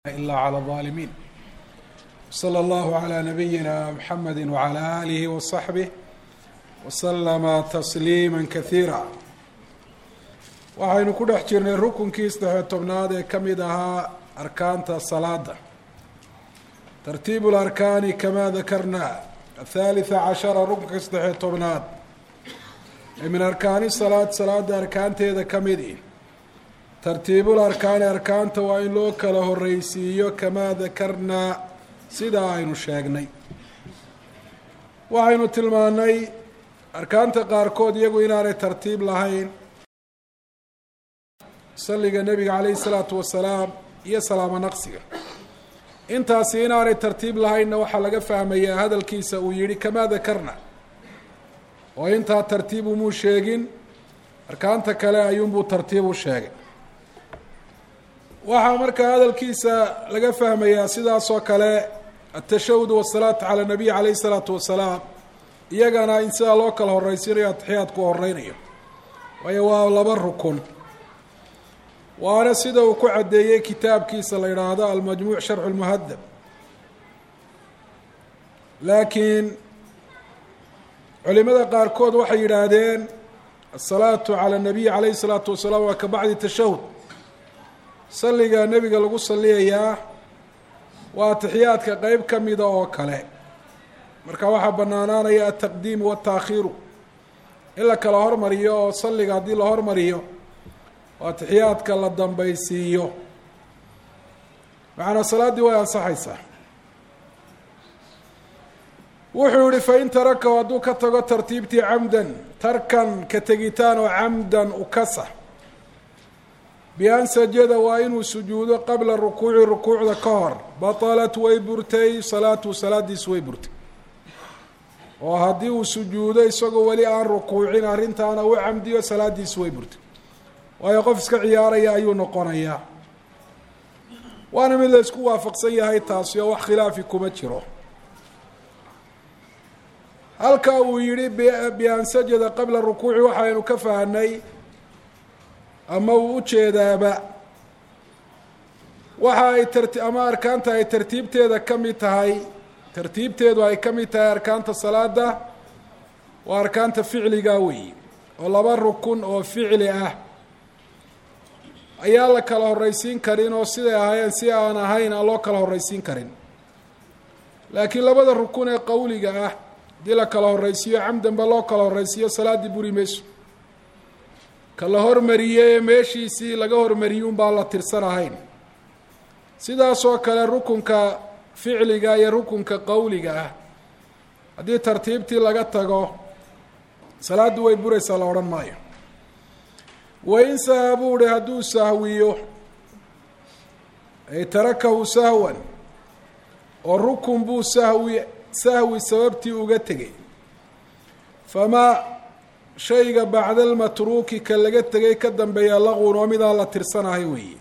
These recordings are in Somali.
إلا على الظالمين صلى الله على نبينا محمد وعلى آله وصحبه وسلم تسليما كثيirا waxaynu ku dhex jirnay rukunkii saddexiyo tobnaad ee ka mid ahaa arkaanta salaada tartiib اlarkaani kama dakarna athalitثa cashara rukunka saddexiyo tobnaad ee min arkaani salaad salaada arkaanteeda ka midi tartiibul arkaani arkaanta waa in loo kala horeysiiyo kamaa dakarnaa sidaa aynu sheegnay waxaynu tilmaanay arkaanta qaarkood iyagu inaanay tartiib lahayn salliga nebiga calayhi salaatu wasalaam iyo salaamo naqsiga intaasi inaanay tartiib lahaynna waxaa laga fahmayaa hadalkiisa uu yihi kamaa dakarna oo intaa tartiib umuu sheegin arkaanta kale ayuunbuu tartiib u sheegay waxaa markaa hadalkiisa laga fahmayaa sidaas oo kale atashahud wasalaatu cala nabiy calayhi salaatu wasalaam iyagana in sidaa loo kala horeysiinayo atixiyaadku horeynayo waayo waa laba rukun waana sida uu ku caddeeyey kitaabkiisa la yidhaahdo almajmuuc sharxu lmuhadab laakiin culimada qaarkood waxay yidhaahdeen asalaatu cala nabiy calayhi salaatu wasalaam waa ka bacdi tashahud salliga nebiga lagu saliyayaa waa atixiyaadka qeyb ka mida oo kale marka waxaa banaanaanaya altaqdiimu waataakhiiru in la kala hormariyo oo salliga haddii la hormariyo oo atixiyaadka la dambaysiiyo macnaa salaaddii way ansaxaysaa wuxuu yihi fain tarakahu hadduu ka tago tartiibtii camdan tarkan ka tegitaan oo camdan ukasa bian sajada waa inuu sujuudo qabla rukuuci rukuucda ka hor batalat way burtay salaatu salaadiisu way burtay oo haddii uu sujuudo isagoo weli aan rukuucin arrintaana u camdiyo salaadiisu way burtay waayo qof iska ciyaaraya ayuu noqonayaa waana mid la isku waafaqsan yahay taasi oo wax khilaafi kuma jiro halka uu yihi bian sajada qabla rukuuci waxaynu ka fahnay ama uu ujeedaaba waxa ay tarti ama arkaanta ay tartiibteeda ka mid tahay tartiibteedu ay ka mid tahay arkaanta salaada waa arkaanta ficliga weyi oo laba rukun oo ficli ah ayaa la kala horeysiin karin oo siday ahaayeen si aan ahayn aan loo kala horeysiin karin laakiin labada rukun ee qowliga ah haddii la kala horeysiiyo camdanba loo kala horeysiiyo salaaddii buri mayso ka la hormariyey ee meeshiisii laga hormariyey un baan la tirsan ahayn sidaas oo kale rukunka ficliga iyo rukunka qowliga ah haddii tartiibtii laga tago salaaddu way buraysaa la odhan maayo wain saha buu hi hadduu sahwiyo ay tarakahu sahwan oo rukun buu sahwi sahwi sababtii uga tegay famaa shayga bacda almatruuki ka laga tegay ka dambeeya laqun oo midaan la tirsanahay weeye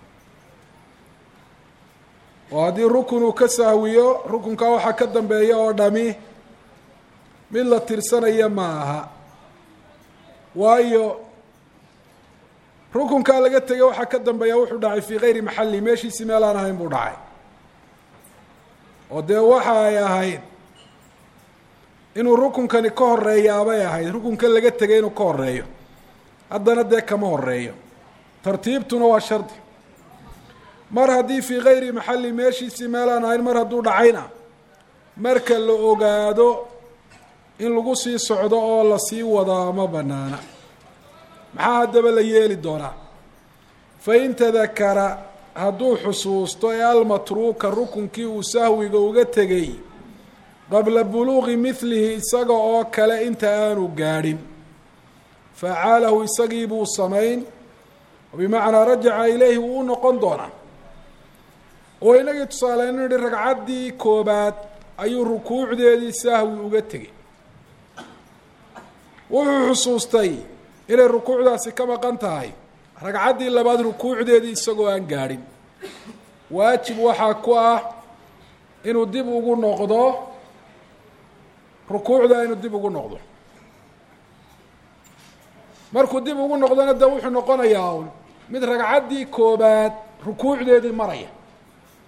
oo haddii rukun uu ka sahwiyo rukunkaa waxaa ka dambeeya oo dhami mid la tirsanaya ma aha waayo rukunkaa laga tegay waxaa ka dambeeya wuxuu dhacay fii kayri maxali meeshiisi meel aan ahayn buu dhacay oo dee waxa ay ahayd inuu rukunkani ka horeeyaabay ahayd rukunka laga tegay inuu ka horeeyo haddana dee kama horeeyo tartiibtuna waa shardi mar haddii fii kayri maxali meeshiisii meelaan ahayn mar hadduu dhacayna marka la ogaado in lagu sii socdo oo lasii wadaa ma banaana maxaa haddaba la yeeli doonaa fain tadakara hadduu xusuusto ee almatruuka rukunkii uu sahwiga uga tegay qabla buluuqi midlihi isaga oo kale inta aanu gaadhin facalahu isagii buu samayn bimacnaa rajaca ilayhi wuu u noqon doonaa oo inagii tusaaleyn yihi ragcaddii koobaad ayuu rukuucdeedii sahwi uga tegay wuxuu xusuustay inay rukuucdaasi ka maqan tahay ragcaddii labaad rukuucdeedii isagoo aan gaadhin waajib waxaa ku ah inuu dib ugu noqdo rukuucda inuu dib ugu noqdo markuu dib ugu noqdona de wuxuu noqonayaa un mid ragcaddii koobaad rukuucdeedii maraya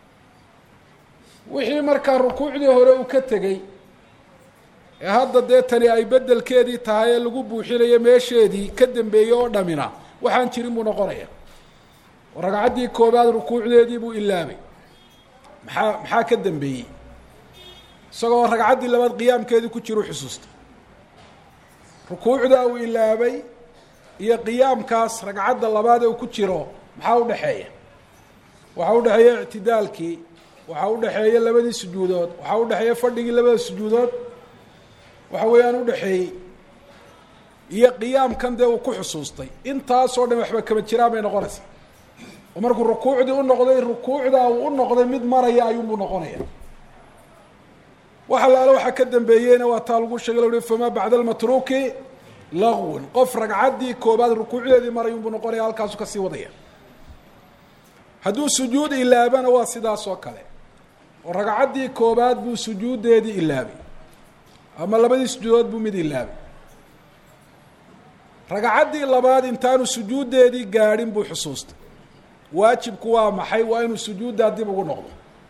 wixii markaa rukuucdii hore uu ka tegey ee hadda dee tani ay beddelkeedii tahay ee lagu buuxinayo meesheedii ka dambeeyey oo dhamina waxaan jirin buu noqonaya oo ragcaddii koobaad rukuucdeedii buu ilaabay maxaa maxaa ka dambeeyey isagoo ragcaddii labaad qiyaamkeedii ku jiru xusuustay rukuucdaa uu ilaabay iyo qiyaamkaas ragcadda labaad ee uu ku jiro maxaa u dhexeeya waxaa udhexeeya ictidaalkii waxaa udhexeeya labadii sujuudood waxaa udhexeeya fadhigii labada sujuudood waxa weeyaan udhexeeyey iyo qiyaamkan dee uu ku xusuustay intaasoo dhan waxba kama jiraan bay noqonaysaa oo markuu rukuucdii u noqday rukuucdaa uu u noqday mid maraya ayuunbuu noqonaya wax allaale waxaa ka dambeeyeyna waa taa lagu sheegay la uhi famaa bacda almatruuki lagwun qof ragcaddii koobaad rukuucdeedii marayunbuu noqonaya halkaasu kasii wadaya hadduu sujuud ilaabana waa sidaas oo kale oo ragcaddii koobaad buu sujuuddeedii ilaabay ama labadii sujuudood buu mid ilaabay ragcaddii labaad intaanu sujuuddeedii gaadhin buu xusuustay waajibku waa maxay waa inuu sujuuddaa dib ugu noqdo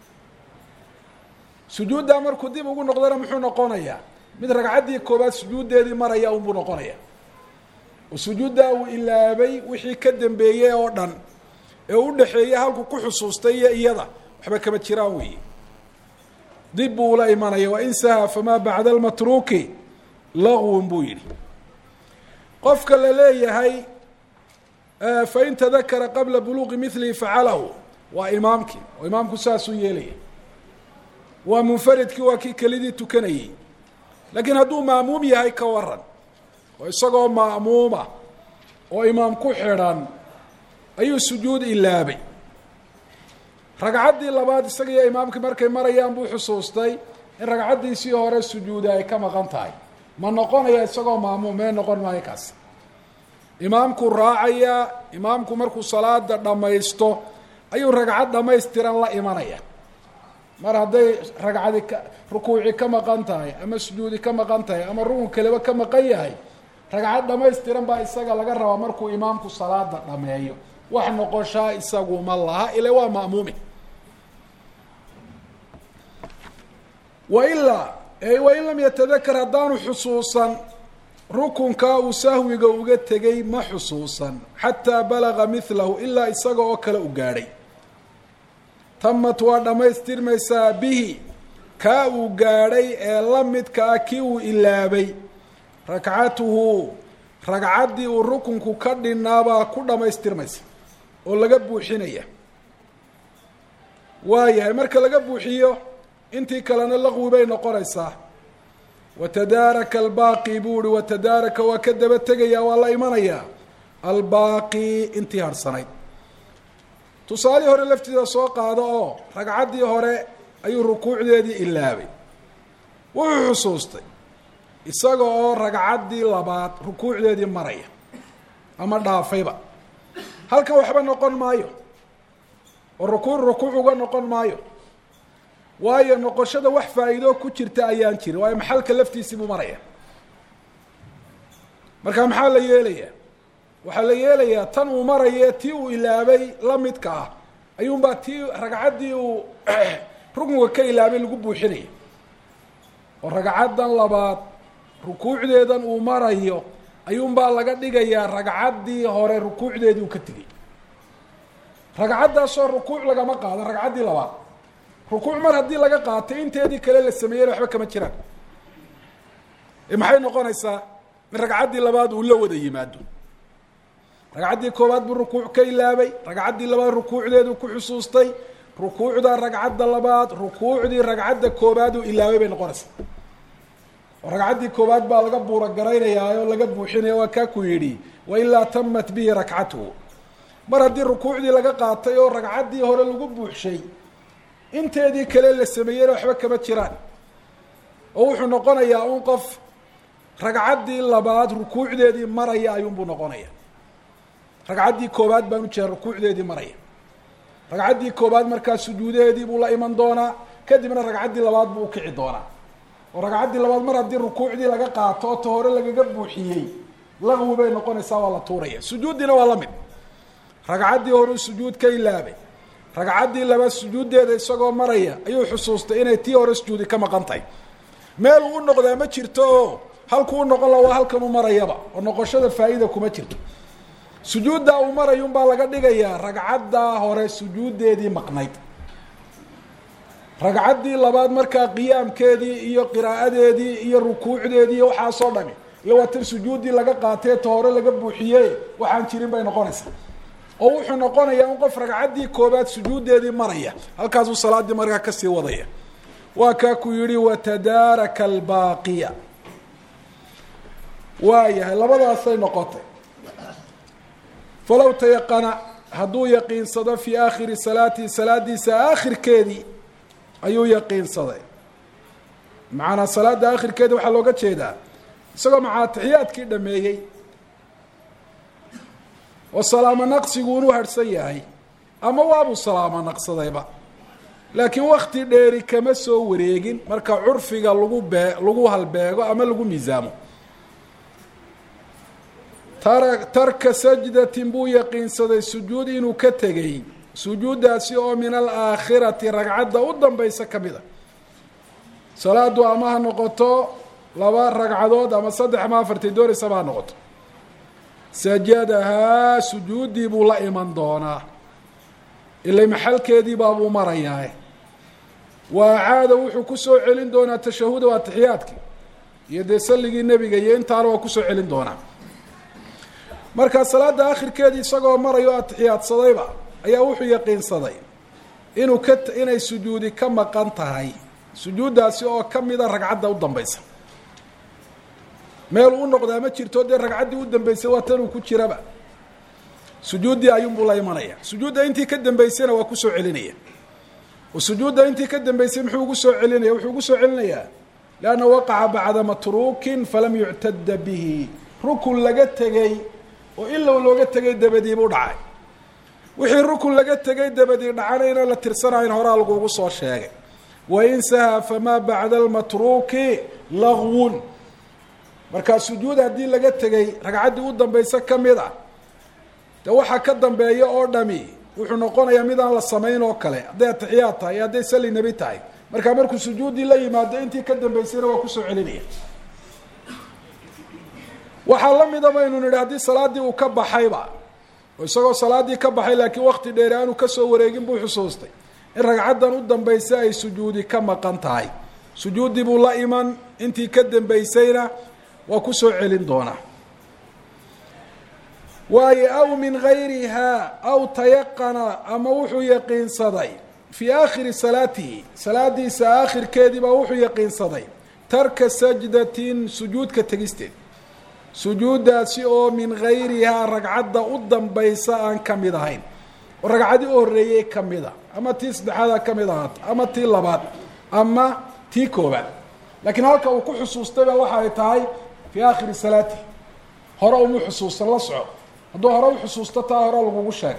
sujuuddaa markuu dib ugu noqdona muxuu noqonayaa mid ragcaddii koobaad sujuuddeedii maraya unbuu noqonaya oo sujuuddaa uu ilaabay wixii ka dambeeyey oo dhan ee u dhexeeyey halku ku xusuustay iyo iyada waxba kama jiraan weeye dib buu ula imanaya wain saha famaa bacda almatruuki lagwun buu yidhi qofka la leeyahay fain tadakara qabla buluuqi milihi facalahu waa imaamkii oo imaamku saasuu yeelaya waa munfaridkii waa kii kelidii tukanayey laakiin hadduu ma'muum yahay ka waran oo isagoo ma'muuma oo imaam ku xidhan ayuu sujuud ilaabay ragcaddii labaad isaga iyo imaamkii markay marayaan buu xusuustay in ragcaddiisii hore sujuuda ay ka maqan tahay ma noqonaya isagoo ma'muum mee noqon maayo kaas imaamkuu raacayaa imaamku markuu salaada dhammaysto ayuu ragcad dhammaystiran la imanaya mar hadday ragcadi ka rukuuci ka maqan tahay ama sujuudi ka maqan tahay ama rukun kaleba ka maqan yahay ragcad dhammaystiran baa isaga laga rabaa markuu imaamku salaada dhameeyo wax noqoshaa isagu ma laha ile waa ma'muumi wailaa wain lam yatadakar haddaanu xusuusan rukunkaa uu sahwiga uga tegay ma xusuusan xataa balaga milahu ilaa isaga oo kale u gaadhay tamat waa dhammaystirmaysaa bihi kaa uu gaadhay ee la midka ah kii uu ilaabay ragcatuhu ragcaddii uu rukunku ka dhinaabaa ku dhammaystirmaysa oo laga buuxinaya waayahay marka laga buuxiyo intii kalena laqwi bay noqonaysaa watadaaraka albaaqi buu ihi watadaaraka waa ka daba tegayaa waa la imanayaa albaaqi intii harhsanayd tusaalihii hore laftiisa soo qaado oo ragcaddii hore ayuu rukuucdeedii ilaabay wuxuu xusuustay isaga oo ragcaddii labaad rukuucdeedii maraya ama dhaafayba halkan waxba noqon maayo oo rukuuc rukuuc uga noqon maayo waayo noqoshada wax faa'iidoo ku jirta ayaan jirin waayo maxalka laftiisii buu maraya marka maxaa la yeelayaa waxaa la yeelayaa tan uu maraya tii uu ilaabay la midka ah ayuunbaa tii ragcaddii uu rukunka ka ilaabay lagu buuxinaya oo ragcaddan labaad rukuucdeedan uu marayo ayuunbaa laga dhigayaa ragcaddii hore rukuucdeedii uu ka tegay ragcaddaasoo rukuuc lagama qaadan ragcaddii labaad rukuuc mar haddii laga qaatay inteedii kale la sameeyeyna waxba kama jiraan maxay noqonaysaa in ragcaddii labaad uu la wada yimaado ragcaddii koowaad buu rukuuc ka ilaabay ragcaddii labaad rukuucdeedu ku xusuustay rukuucda ragcadda labaad rukuucdii ragcadda koobaad uu ilaabay bay noqonaysaa oo ragcaddii koowaad baa laga buura garaynayaa oo laga buuxinaya waa kaa ku yidhi wailaa tamat bihi rakcatuhu mar haddii rukuucdii laga qaatay oo ragcaddii hore lagu buuxshay inteedii kale la sameeyeyna waxba kama jiraan oo wuxuu noqonayaa un qof ragcaddii labaad rukuucdeedii maraya ayuunbuu noqonaya ragcaddii koobaad baan ujeeda rukuucdeedii maraya ragcaddii koobaad markaa sujuudaheedii buu la iman doonaa kadibna ragcaddii labaad buu ukici doonaa oo ragcaddii labaad mar haddii rukuucdii laga qaato oo ta hore lagaga buuxiyey laqwi bay noqonaysaa waa la tuuraya sujuuddiina waa la mid ragcaddii horeu sujuud ka ilaabay ragcaddii laba sujuuddeeda isagoo maraya ayuu xusuustay inay tii hore sujuudi ka maqan tahay meel uu u noqdaa ma jirto oo halkuu u noqon la waa halkan u marayaba oo noqoshada faa-ida kuma jirto sujuuddaa uu marayo unbaa laga dhigayaa ragcaddaa hore sujuuddeedii maqnayd ragcaddii labaad markaa qiyaamkeedii iyo qiraa'adeedii iyo rukuucdeedii iyo waxaasoo dhami iyo waa tan sujuuddii laga qaatee ta hore laga buuxiye waxaan jirin bay noqonaysaa oo wuxuu noqonayaa in qof ragcaddii koobaad sujuuddeedii maraya halkaasuu salaaddii markaa kasii wadaya waa kaa ku yihi watadaaraka albaaqiya waa yahay labadaasay noqotay falow tayaqana hadduu yaqiinsado fii aakhiri salaatihi salaadiisa aakhirkeedii ayuu yaqiinsaday macanaa salaada aakhirkeedii waxaa looga jeedaa isagoo macaa taxiyaadkii dhameeyey oo salaamo naqsigu inuu harhsan yahay ama waabuu salaamo naqsadayba laakiin wakti dheeri kama soo wareegin marka curfiga lagu bee lagu halbeego ama lagu miisaamo tara tarka sajdatin buu yaqiinsaday sujuud inuu ka tegay sujuuddaasi oo min alaakhirati ragcadda u dambaysa ka mid a salaadu ama ha noqoto laba ragcadood ama saddex ama afartay doonaysaba ha noqoto sajadahaa sujuuddii buu la iman doonaa ilay maxalkeedii baabuu marayaa wa acaada wuxuu kusoo celin doonaa tashahuda waa taxiyaadkii iyo dee salligii nebiga iyo intaana waa kusoo celin doonaa markaa salaada akhirkeedii isagoo marayo atixiyaadsadayba ayaa wuxuu yaqiinsaday inuu ka inay sujuudi ka maqan tahay sujuuddaasi oo kamida ragcadda u dambaysa meel u noqdaa ma jirto dee ragcaddii u dambeysay waa tanuu ku jiraba sujuuddii ayuunbuu la imanaya sujuudda intii ka dambeysayna waa kusoo celinaya oo sujuudda intii ka dambeysay muxuu ugu soo celinaya wuxuu ugu soo celinayaa lianna waqaca bacda matruukin falam yuctada bihi rukun laga tegey oo ilow looga tegay dabadii buu dhacay wixii rukun laga tegay dabadii dhacanayna la tirsanayn horaa lagugu soo sheegay wain saha famaa bacda almatruuki lagwun markaa sujuud haddii laga tegay ragcaddii u dambaysa ka mid a de waxaa ka dambeeya oo dhami wuxuu noqonayaa mid aan la samayn oo kale hadday atixiyaad tahay iyo hadday sali nebi tahay markaa markuu sujuuddii la yimaado intii ka dambeysayna waa kusoo celinaya waxaa la mida baynu nidhi haddii salaaddii uu ka baxayba oo isagoo salaaddii ka baxay laakiin wakti dheeri aanu kasoo wareegin buu xusuustay in ragcaddan u dambaysa ay sujuudi ka maqan tahay sujuuddii buu la iman intii ka dambeysayna waa kusoo celin doonaa waayo aw min gayrihaa aw tayaqana ama wuxuu yaqiinsaday fii aakhiri salaatihi salaadiisa aakhirkeedii baa wuxuu yaqiinsaday tarka sajdatin sujuudka tegisteed sujuuddaasi oo min gayrihaa ragcadda u dambaysa aan ka mid ahayn oo ragcadii u horreeyey ka mid a ama tii saddexaada ka mid ahaat ama tii labaad ama tii koobaad laakiin halka uu ku xusuustayba waxa ay tahay fii aakhiri salaatihi hore uma xusuustan la soco hadduu hore u xusuusto taa hore lagugu sheegay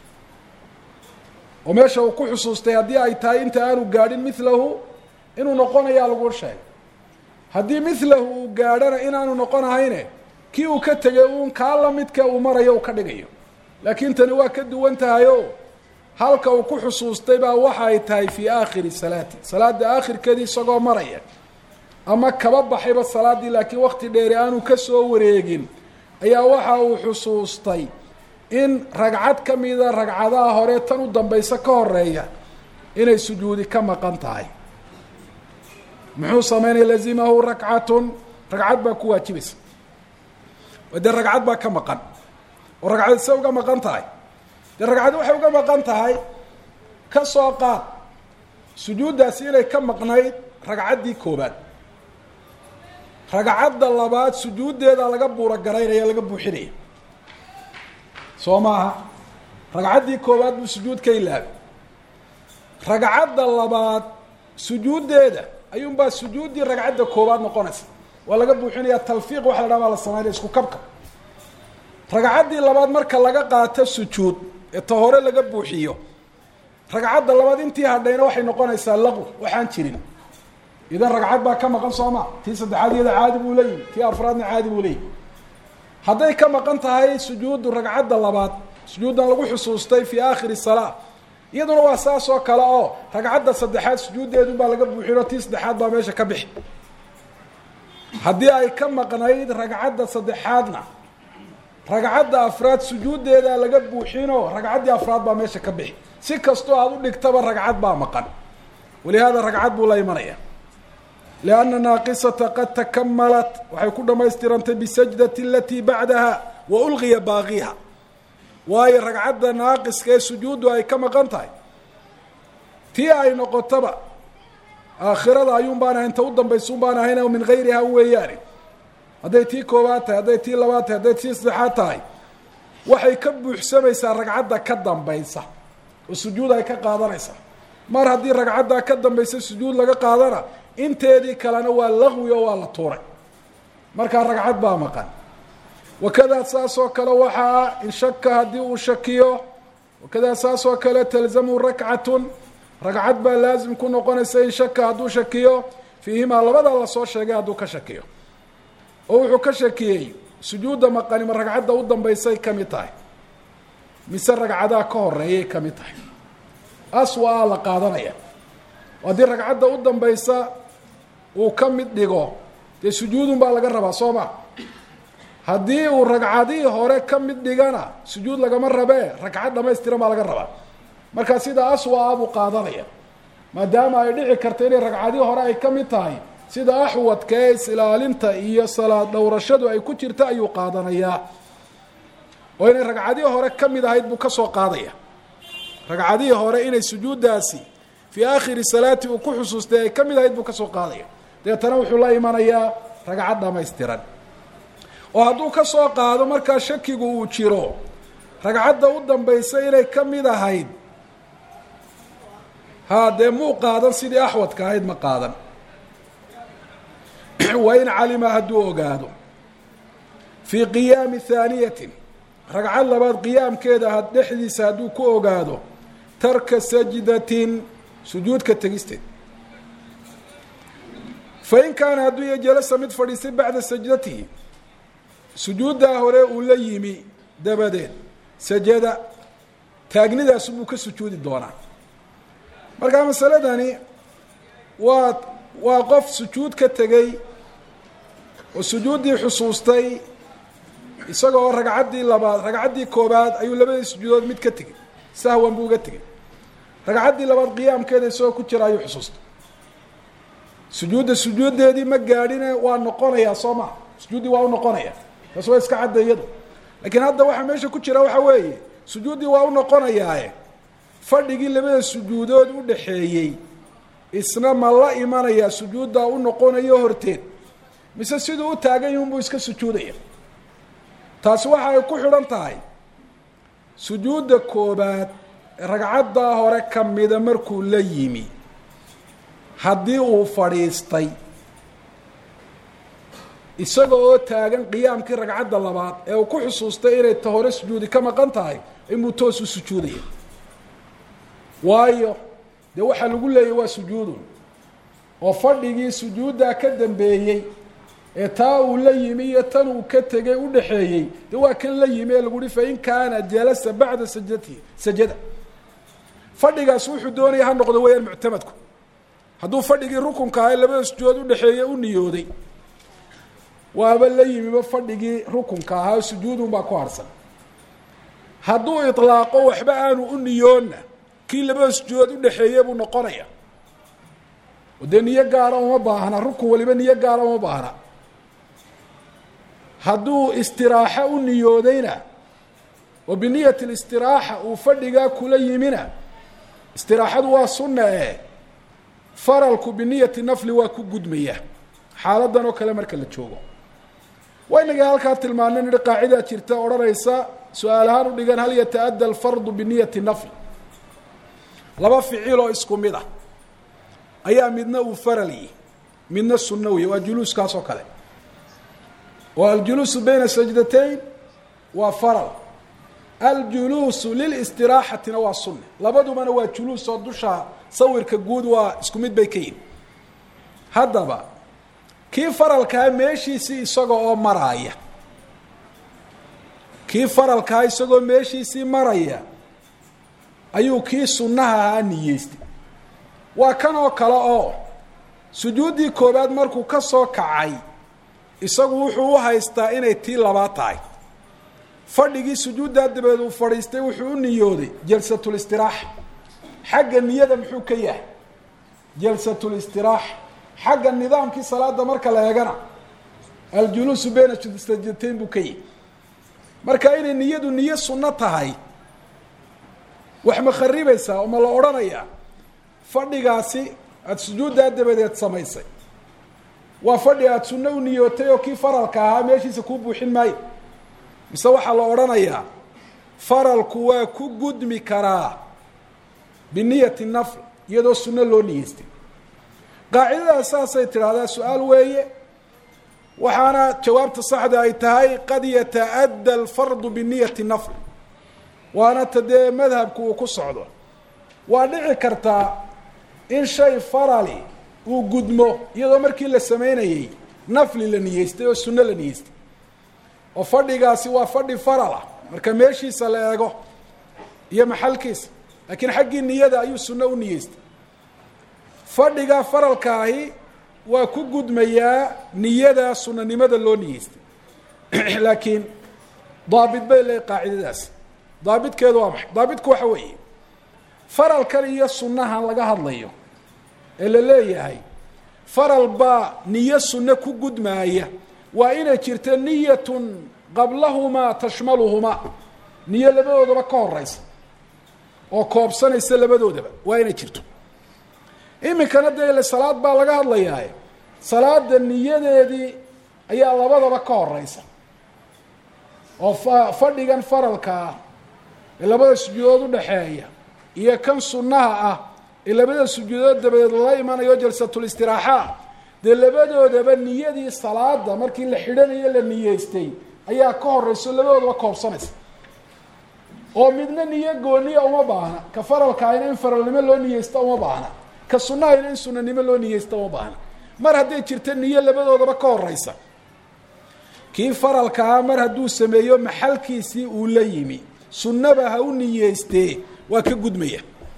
oo meesha uu ku xusuustay haddii ay tahay inta aanu gaadhin milahu inuu noqonayaa lagu sheegay haddii milahu uu gaadhana inaanu noqonahayne kii uu ka tegay uun kaa lamidka uu marayo uu ka dhigayo laakiin tani waa ka duwan tahay o halka uu ku xusuustay baa waxa ay tahay fii aakhiri salaati salaada aakhirkeedii isagoo maraya ama kaba baxayba salaaddii laakiin wakti dheeri aanu kasoo wareegin ayaa waxa uu xusuustay in ragcad ka mida ragcadaha hore tan u dambaysa ka horeeya inay sujuudi ka maqan tahay muxuu sameynaya lazimahu rakcatun ragcad baa ku waajibaysa dee ragcad baa ka maqan oo ragcad se uga maqan tahay dee ragcad waxay uga maqan tahay ka soo qaad sujuuddaasi inay ka maqnayd ragcaddii koobaad ragcadda labaad sujuuddeeda laga buura garaynaya laga buuxinaya soo maaha ragcaddii koobaad buu sujuud ka ilaabay ragcadda labaad sujuuddeeda ayuunbaa sujuuddii ragcadda koobaad noqonaysa waa laga buuxinaya talfiiq waxa la dhaha baa la sameynaya isku kabka ragcaddii labaad marka laga qaato sujuud ee ta hore laga buuxiyo ragcadda labaad intii hadhayna waxay noqonaysaa laqw waxaan jirin idan ragcad baa ka maqan sooma tii saddexaad iyada caadi buu leeyihi tii afraadna caadi buu leeyihi hadday ka maqan tahay sujuuddu ragcadda labaad sujuuddan lagu xusuustay fii aakhiri salaa iyaduna waa saas oo kale oo ragcadda saddexaad sujuuddeedun baa laga buuxinoo tii saddexaad baa meesha ka bixi haddii ay ka maqnayd ragcadda saddexaadna ragcadda afraad sujuuddeedaa laga buuxinoo ragcaddii afraad baa meesha ka bixi si kastoo aada u dhigtaba ragcad baa maqan walihaada ragcad buu la imanaya lianna naaqisata qad takamalat waxay ku dhammaystirantay bisajdati alatii bacdaha wa ulqiya baaqiha waayo ragcadda naaqiska ee sujuuddu ay ka maqan tahay tii ay noqotaba aakhirada ayuun baan ahayn ta u dambaysa un baan ahayn min gayriha weeyaane hadday tii koobaad tahay hadday tii labaad tahay hadday tii saddexaad tahay waxay ka buuxsamaysaa ragcadda ka dambaysa oo sujuud ay ka qaadanaysaa mar haddii ragcaddaa ka dambaysa sujuud laga qaadana inteedii kalena waa laqwi oo waa la tuuray markaa ragcad baa maqan wakadaa saas oo kale waxaa in shaka haddii uu shakiyo wakadaa saas oo kale talzamu rakcatun ragcad baa laazim ku noqonaysa in shaka hadduu shakiyo fiihimaa labada lasoo sheegay hadduu ka shakiyo oo wuxuu ka shakiyey sujuudda maqani ma ragcadda u dambaysay ka mid tahay mise ragcadaa ka horeeyay ka mid tahay aswa la qaadanaya haddii ragcadda u dambaysa uu ka mid dhigo dee sujuudun baa laga rabaa soo ma haddii uu ragcadihii hore ka mid dhigana sujuud lagama rabee ragcad dhamaystiran baa laga rabaa markaa sida aswa a buu qaadanaya maadaama ay dhici karta inay ragcadihii hore ay ka mid tahay sida axwadka ee is-ilaalinta iyo salaad dhowrashadu ay ku jirta ayuu qaadanayaa oo inay ragcadihii hore ka mid ahayd buu ka soo qaadaya ragcadihii hore inay sujuuddaasi fii aakhiri salaati uu ku xusuustay ay ka mid ahayd buu ka soo qaadaya deetana wuxuu la imanayaa ragcad dhamaystiran oo hadduu ka soo qaado markaa shakigu uu jiro ragcadda u dambaysa inay ka mid ahayd haa dee muu qaadan sidii axwadka ahayd ma qaadan wa in calima hadduu ogaado fii qiyaami haaniyatin ragcad labaad qiyaamkeeda had dhexdiisa hadduu ku ogaado tarka sajdatin sujuudka tegisteed fa in kaana hadduu iyo jalasa mid fadhiistay bacda sajdatihi sujuuddaa hore uu la yimi dabadeed sajada taagnidaasu buu ka sujuudi doonaa markaa masaladani waa waa qof sujuud ka tegey oo sujuuddii xusuustay isagoo ragcaddii labaad ragcaddii koobaad ayuu labadii sujuudood mid ka tegey sahwan buu uga tegey ragcaddii labaad qiyaamkeeda isagoo ku jira ayuu xusuustay sujuudda sujuuddeedii ma gaadhine waa noqonayaa soo maa sujuuddii waa u noqonaya taas waa iska cadda iyadu laakiin hadda waxaa meesha ku jira waxa weeye sujuuddii waa u noqonayaae fadhigii labada sujuudood u dhaxeeyey isna ma la imanayaa sujuuddaa u noqonayo horteed mise siduu u taagan yihun buu iska sujuudaya taasi waxa ay ku xidhan tahay sujuudda koobaad ragcaddaa hore ka mida markuu la yimi haddii uu fadhiistay isaga oo taagan qiyaamkii ragcadda labaad ee uu ku xusuustay inay ta hore sujuudi ka maqan tahay inbuu toos u sujuudaya waayo dee waxaa lagu leeyay waa sujuudun oo fadhigii sujuuddaa ka dambeeyey ee taa uu la yimi iyo tan uu ka tegay u dhaxeeyey dee waa kan la yimi ee lagu uhi fain kaana jalasa bacda sajdatihi sajada fadhigaas wuxuu doonaya ha noqdo weyaan muctamadku hadduu fadhigii rukunka ahay labada sujuudood udhexeeye u niyooday waaba la yimiba fadhigii rukunka ahaa sujuudun baa ku harsan hadduu ilaaqo waxba aanu u niyoonna kii labada sujuudood udhexeeye buu noqonaya oo dee niyo gaara uma baahna rukun waliba niyo gaara uma baahna hadduu istiraaxo u niyoodayna oo biniyati listiraaxa uu fadhigaa kula yimina istiraaxadu waa sunna e faralku biniyati nafli waa ku gudmaya xaaladan oo kale marka la joogo waynaga halkaa tilmaanay nihi qaacidaa jirta odhanaysa su-aal ahaan u dhigan hal yata-adda alfardu biniyati nafl laba ficil oo isku mid ah ayaa midna uu faral yihi midna sunno wey waa juluuskaas oo kale oo aljuluusu bayna sajdatayn waa faral aljuluusu lilistiraaxatina waa sunne labadubana waa juluus oo dusha sawirka guud waa isku mid bay ka yihin haddaba kii faralkaa meeshiisii isaga oo maraaya kii faralkaa isagoo meeshiisii maraya ayuu kii sunnaha ahaa niyeystay waa kan oo kale oo sujuuddii koowaad markuu ka soo kacay isagu wuxuu u haystaa inay tii labaad tahay fadhigii sujuuddaa dabeed uu fadhiistay wuxuu u niyooday jalsatulistiraaxa xagga niyada muxuu ka yahay jalsatulistiraaxa xagga nidaamkii salaada marka la eegana aljuluusu bayna sajdateyn buu ka yihi marka inay niyadu niyo sunno tahay wax ma kharibaysaa oo ma la odhanayaa fadhigaasi aada sujuuddaa dabadeed samaysay waa fadhi aada sunno u niyootay oo kii faralka ahaa meeshiisa kuu buuxin maayo mise waxaa la odhanayaa faralku waa ku gudmi karaa biniyati nafl iyadoo sunno loo niyeystay qaacidadaas saasay tidhaahdaa su-aal weeye waxaana jawaabta saxda ay tahay qad yataadda alfardu biniyati nafl waana ta dee madhabku uu ku socdo waa dhici kartaa in shay farali uu gudmo iyadoo markii la sameynayey nafli la niyeystay oo sunno la niyeystay oo fadhigaasi waa fadhi farala marka meeshiisa la eego iyo maxalkiisa laakiin xaggii niyada ayuu sunno u niyeystay fadhiga faralkaahi waa ku gudmayaa niyada sunanimada loo niyeystay laakiin daabit bay leehay qaacidadaasi daabitkeedu waa maxay daabitku waxa weeye faralkan iyo sunnahan laga hadlayo ee la leeyahay faral baa niyo sunno ku gudmaaya waa inay jirto niyatun qablahumaa tashmaluhumaa niyo labadoodaba ka horeysa oo koobsanaysa labadoodaba waa inay jirto iminkana dee ile salaad baa laga hadlayaaye salaada niyadeedii ayaa labadaba ka horeysa oo fa fadhigan faralkaa ee labada sujuudood udhaxeeya iyo kan sunnaha ah ee labada sujuudood dabadeed lala imanayo jalsatulistiraaxaa dee labadoodaba niyadii salaada markii la xidhanayo la niyeystay ayaa ka horeyso labadoodaba koobsanaysa oo midna niyo gooniya uma baahna ka faralkaayna in faralnimo loo niyeysta uma baahna ka sunnahayna in sunanimo loo niyeysta uma baahna mar hadday jirto niyo labadoodaba ka horeysa kii faralkaa mar hadduu sameeyo maxalkiisii uu la yimi sunnaba ha u niyeystee waa ka gudmaya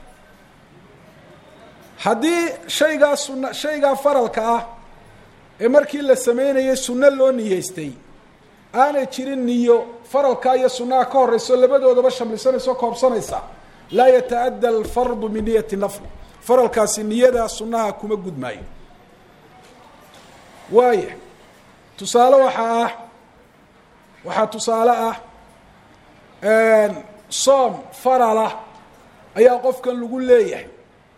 haddii shaygaa sunna shaygaa faralka ah ee markii la sameynayay sunno loo niyeystay aanay jirin niyo faralkaa iyo sunnaha ka horeyso labadoodaba shamlisanaysa o koobsanaysa laa yataadda alfardu min niyati nafl faralkaasi niyadaa sunnaha kuma gudmaayo waaya tusaale waxaa ah waxaa tusaale ah soom faralah ayaa qofkan lagu leeyahay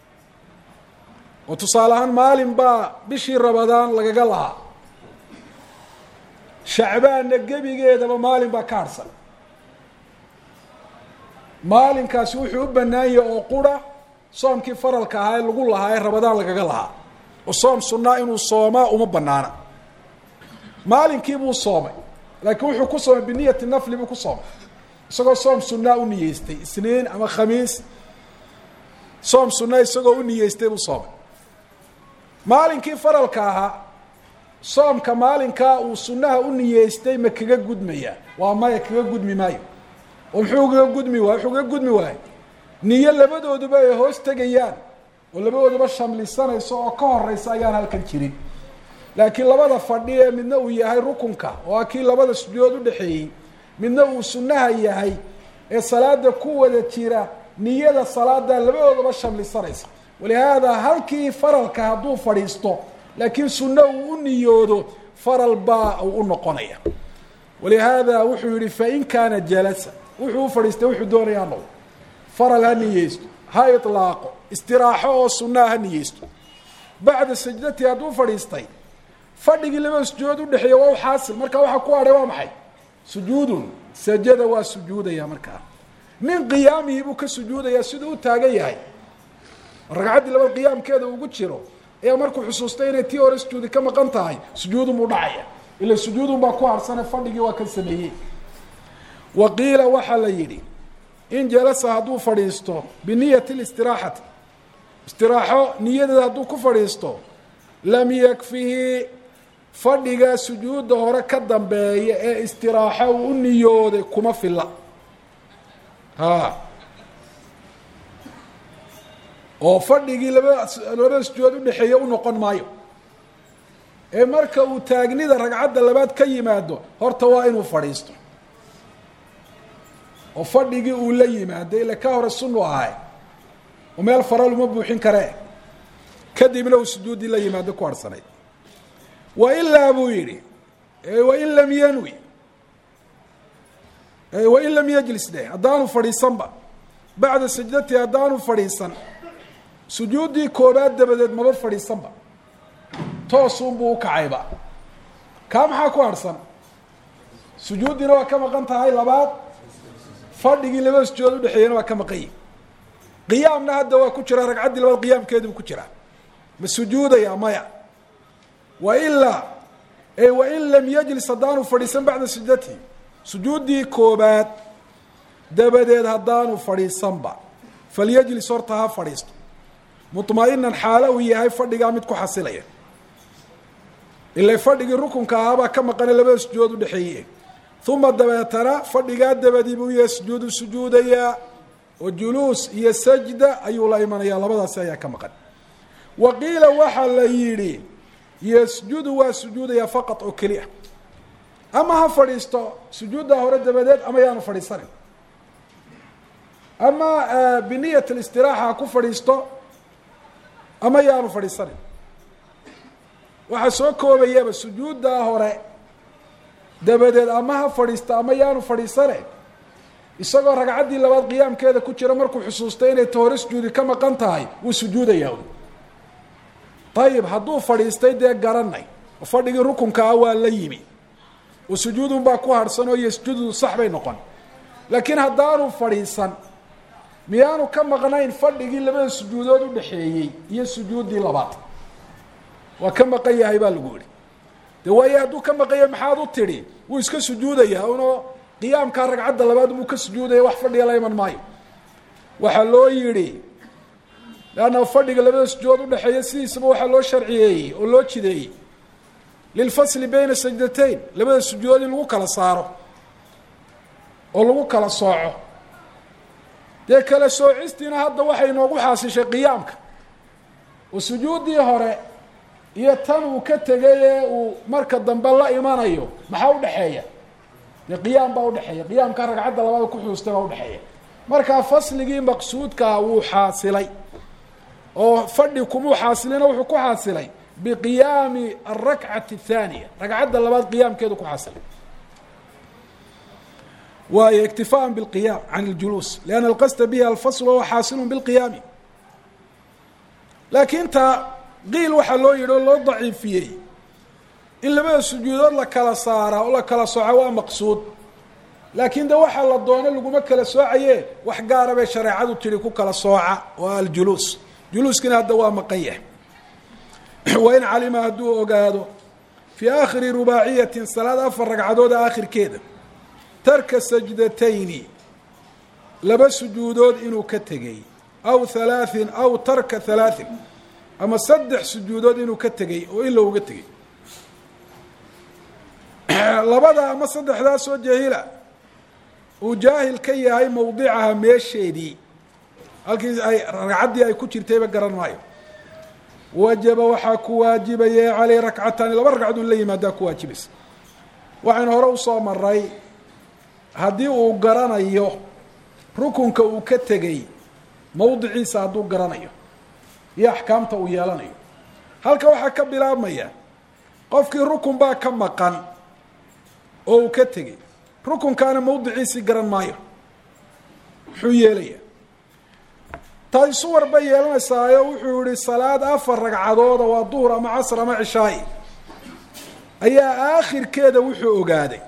oo tusaale ahaan maalin baa bishii rabadaan lagaga lahaa shacbaanna gebigeedaba maalin baa ka harsan maalinkaasi wuxuu u bannaan yahay oo qura soomkii faralka ahaa ee lagu lahaa ee rabadaan lagaga lahaa oo soom sunnaa inuu soomaa uma banaana maalinkii buu soomay laakiin wuxuu ku soomay biniyati nafli buu ku soomay isagoo soom sunnaa u niyeystay isniin ama khamiis soom sunna isagoo u niyeystay buu soomay maalinkii faralka ahaa soomka maalinkaa uu sunnaha u niyeystay ma kaga gudmaya waa maya kaga gudmi maayo oo muxuu kaga gudmi waay wuxuu kaga gudmi waayo niyo labadooduba ay hoos tegayaan oo labadooduba shamlisanayso oo ka horeysa ayaan halkan jirin laakiin labada fadhi ee midna uu yahay rukunka oo ah kii labada sujuudood udhexeeyey midna uu sunnaha yahay ee salaada ku wada jira niyada salaadaa labadoodaba shamlisanaysa walihaada halkii faralka hadduu fadhiisto laakiin sunno uu u niyoodo faral baa uu u noqonaya walihaada wuxuu yihi fain kaana jalasa wuxuu u fadhiistay wuxuu doonayaa noqdo faral ha niyeysto ha ilaaqo istiraaxo oo sunnaha ha niyeysto bacda sajdati hadduu fadhiistay fadhigii labada sujuudood udhexeeya waa u xaasil marka waxaa ku hadhay waa maxay sujuudun sajada waa sujuudaya markaa min qiyaamihi buu ka sujuudayaa siduu u taagan yahay ragcaddii laba qiyaamkeeda ugu jiro ayaa markuu xusuustay inay tii hore sujuudi ka maqan tahay sujuudun buu dhacaya ila sujuudun baa ku harsane fadhigii waa ka sameeyey wa qiila waxaa la yidhi in jalasa hadduu fadhiisto biniyati listiraaxati istiraaxo niyadeeda hadduu ku fadhiisto lam yakfihi fadhiga sujuudda hore ka dambeeya ee istiraaxo uu u niyooday kuma filla ha oo fadhigii laba labada sujuudood udhexeeya u noqon maayo ee marka uu taagnida ragcadda labaad ka yimaado horta waa inuu fadhiisto oo fadhigii uu la yimaado ila ka hore sunu ahay oo meel faral uma buuxin karee kadibna uu sujuuddii la yimaado ku harhsanayd wa ilaa buu yidhi wain lam yanwi wain lam yajlis dheh haddaanu fadhiisanba bacda sajdati haddaanu fadhiisan sujuuddii koobaad dabadeed maba fadhiisanba toosunbuu ukacayba kaa maxaa ku harhsan sujuuddiina waa ka maqan tahay labaad fadhigii labada sujuudood udhexeeyana waa ka maqanyi qiyaamna hadda waa ku jira ragcaddii labaad qiyaamkeedibu ku jiraa ma sujuudaya maya wa ilaa wain lam yajlis haddaanu fadhiisan bacda sajdatihi sujuuddii koobaad dabadeed haddaanu fadhiisanba falyajlis horta ha fadhiisto muطma'inan xaalo uu yahay fadhigaa mid ku xasilaya ila fadhigii rukunka ahaabaa ka maqana labada sujuudood udhexeeye uma dabeetana fadhigaa dabadii buu yahay sujuudu sujuudayaa oo juluus iyo sajda ayuu la imanaya labadaasi ayaa ka maqan wa qiila waxaa la yidhi yasjudu waa sujuudayaa faqad oo keliya ama ha fadhiisto sujuuddaa hore dabadeed ama yaanu fadhiisanin ama biniyat اlistiraaxa ha ku fadhiisto ama yaanu fadhiisanin waxaa soo koobayaba sujuuddaa hore dabadeed ama ha fadhiisto ama yaanu fadhiisane isagoo ragcaddii labaad qiyaamkeeda ku jira markuu xusuustay inay ta hore sujuudi ka maqan tahay wuu sujuudayaa ayib hadduu fadhiistay dee garanay oo fadhigii rukunka ah waa la yimi oo sujuudun baa ku harhsan oo yasjudu sax bay noqon laakiin haddaanu fadhiisan miyaanu ka maqnayn fadhigii labada sujuudood udhexeeyey iyo sujuuddii labaad waa ka maqan yahay baa lagu yihi de waayo hadduu ka maqan yahay maxaad u tidhi wuu iska sujuudayaa unoo qiyaamkaa ragcadda labaad buu ka sujuudaya wax fadhiga la iman maayo waxaa loo yidhi leanna fadhiga labada sujuudood udhexeeya sidiisaba waxaa loo sharciyeeyey oo loo jideeyey lilfasli bayna sajdatayn labada sujuudood in lagu kala saaro oo lagu kala sooco dee kala soocistiina hadda waxay inoogu xaasishay qiyaamka oo sujuuddii hore iyo tan uu ka tegay ee uu marka dambe la imanayo maxaa udhexeeya dee qiyaam baa udhexeeya qiyaamka ragcadda labaada ku xuustay baa udhexeeya markaa fasligii maqsuudkaa wuu xaasilay oo fadhi kumuu xaasilina wuxuu ku xaasilay biqiyaami alrakcati athaaniya ragcadda labaad qiyaamkeedu ku xaasilay waayo iktifaan bilqiyaam can اljuluus lianna alqasda bihi alfasl wahuwa xaasilu bilqiyaami laakiin taa qiil waxaa loo yidhi oo loo daciifiyey in labada sujuudood la kala saaraa oo la kala sooca waa maqsuud laakiin de waxaa la doono laguma kala soocaye wax gaara bay shareecadu tidhi ku kala sooca oo aljuluus juluuskina hadda waa maqan yahay wain calima hadduu ogaado fii aakhiri rubaaciyatin salaad afar ragcadooda aakhirkeeda tarka sajdatayni laba sujuudood inuu ka tegey aw halaaثin aw tarka halaaثin ama saddex sujuudood inuu ka tegey oo ila uga tegey labada ama saddexdaa soo jahila uu jaahil ka yahay mawdicaha meesheedii halkii ay ragcaddii ay ku jirtayba garan maayo wajaba waxaa ku waajibaya caleyh rakcataani laba ragcadood la yimaadaa ku waajibaysa waxaynu hore usoo maray haddii uu garanayo rukunka uu ka tegey mawdiciisa hadduu garanayo iyo axkaamta uu yeelanayo halka waxaa ka bilaabmaya qofkii rukun baa ka maqan oo uu ka tegey rukunkaana mawdiciisii garan maayo muxuu yeelaya taasi suwar bay yeelanaysaayo wuxuu yihi salaad afar ragcadooda waa duhur ama casr ama cishaa'i ayaa aakhirkeeda wuxuu ogaaday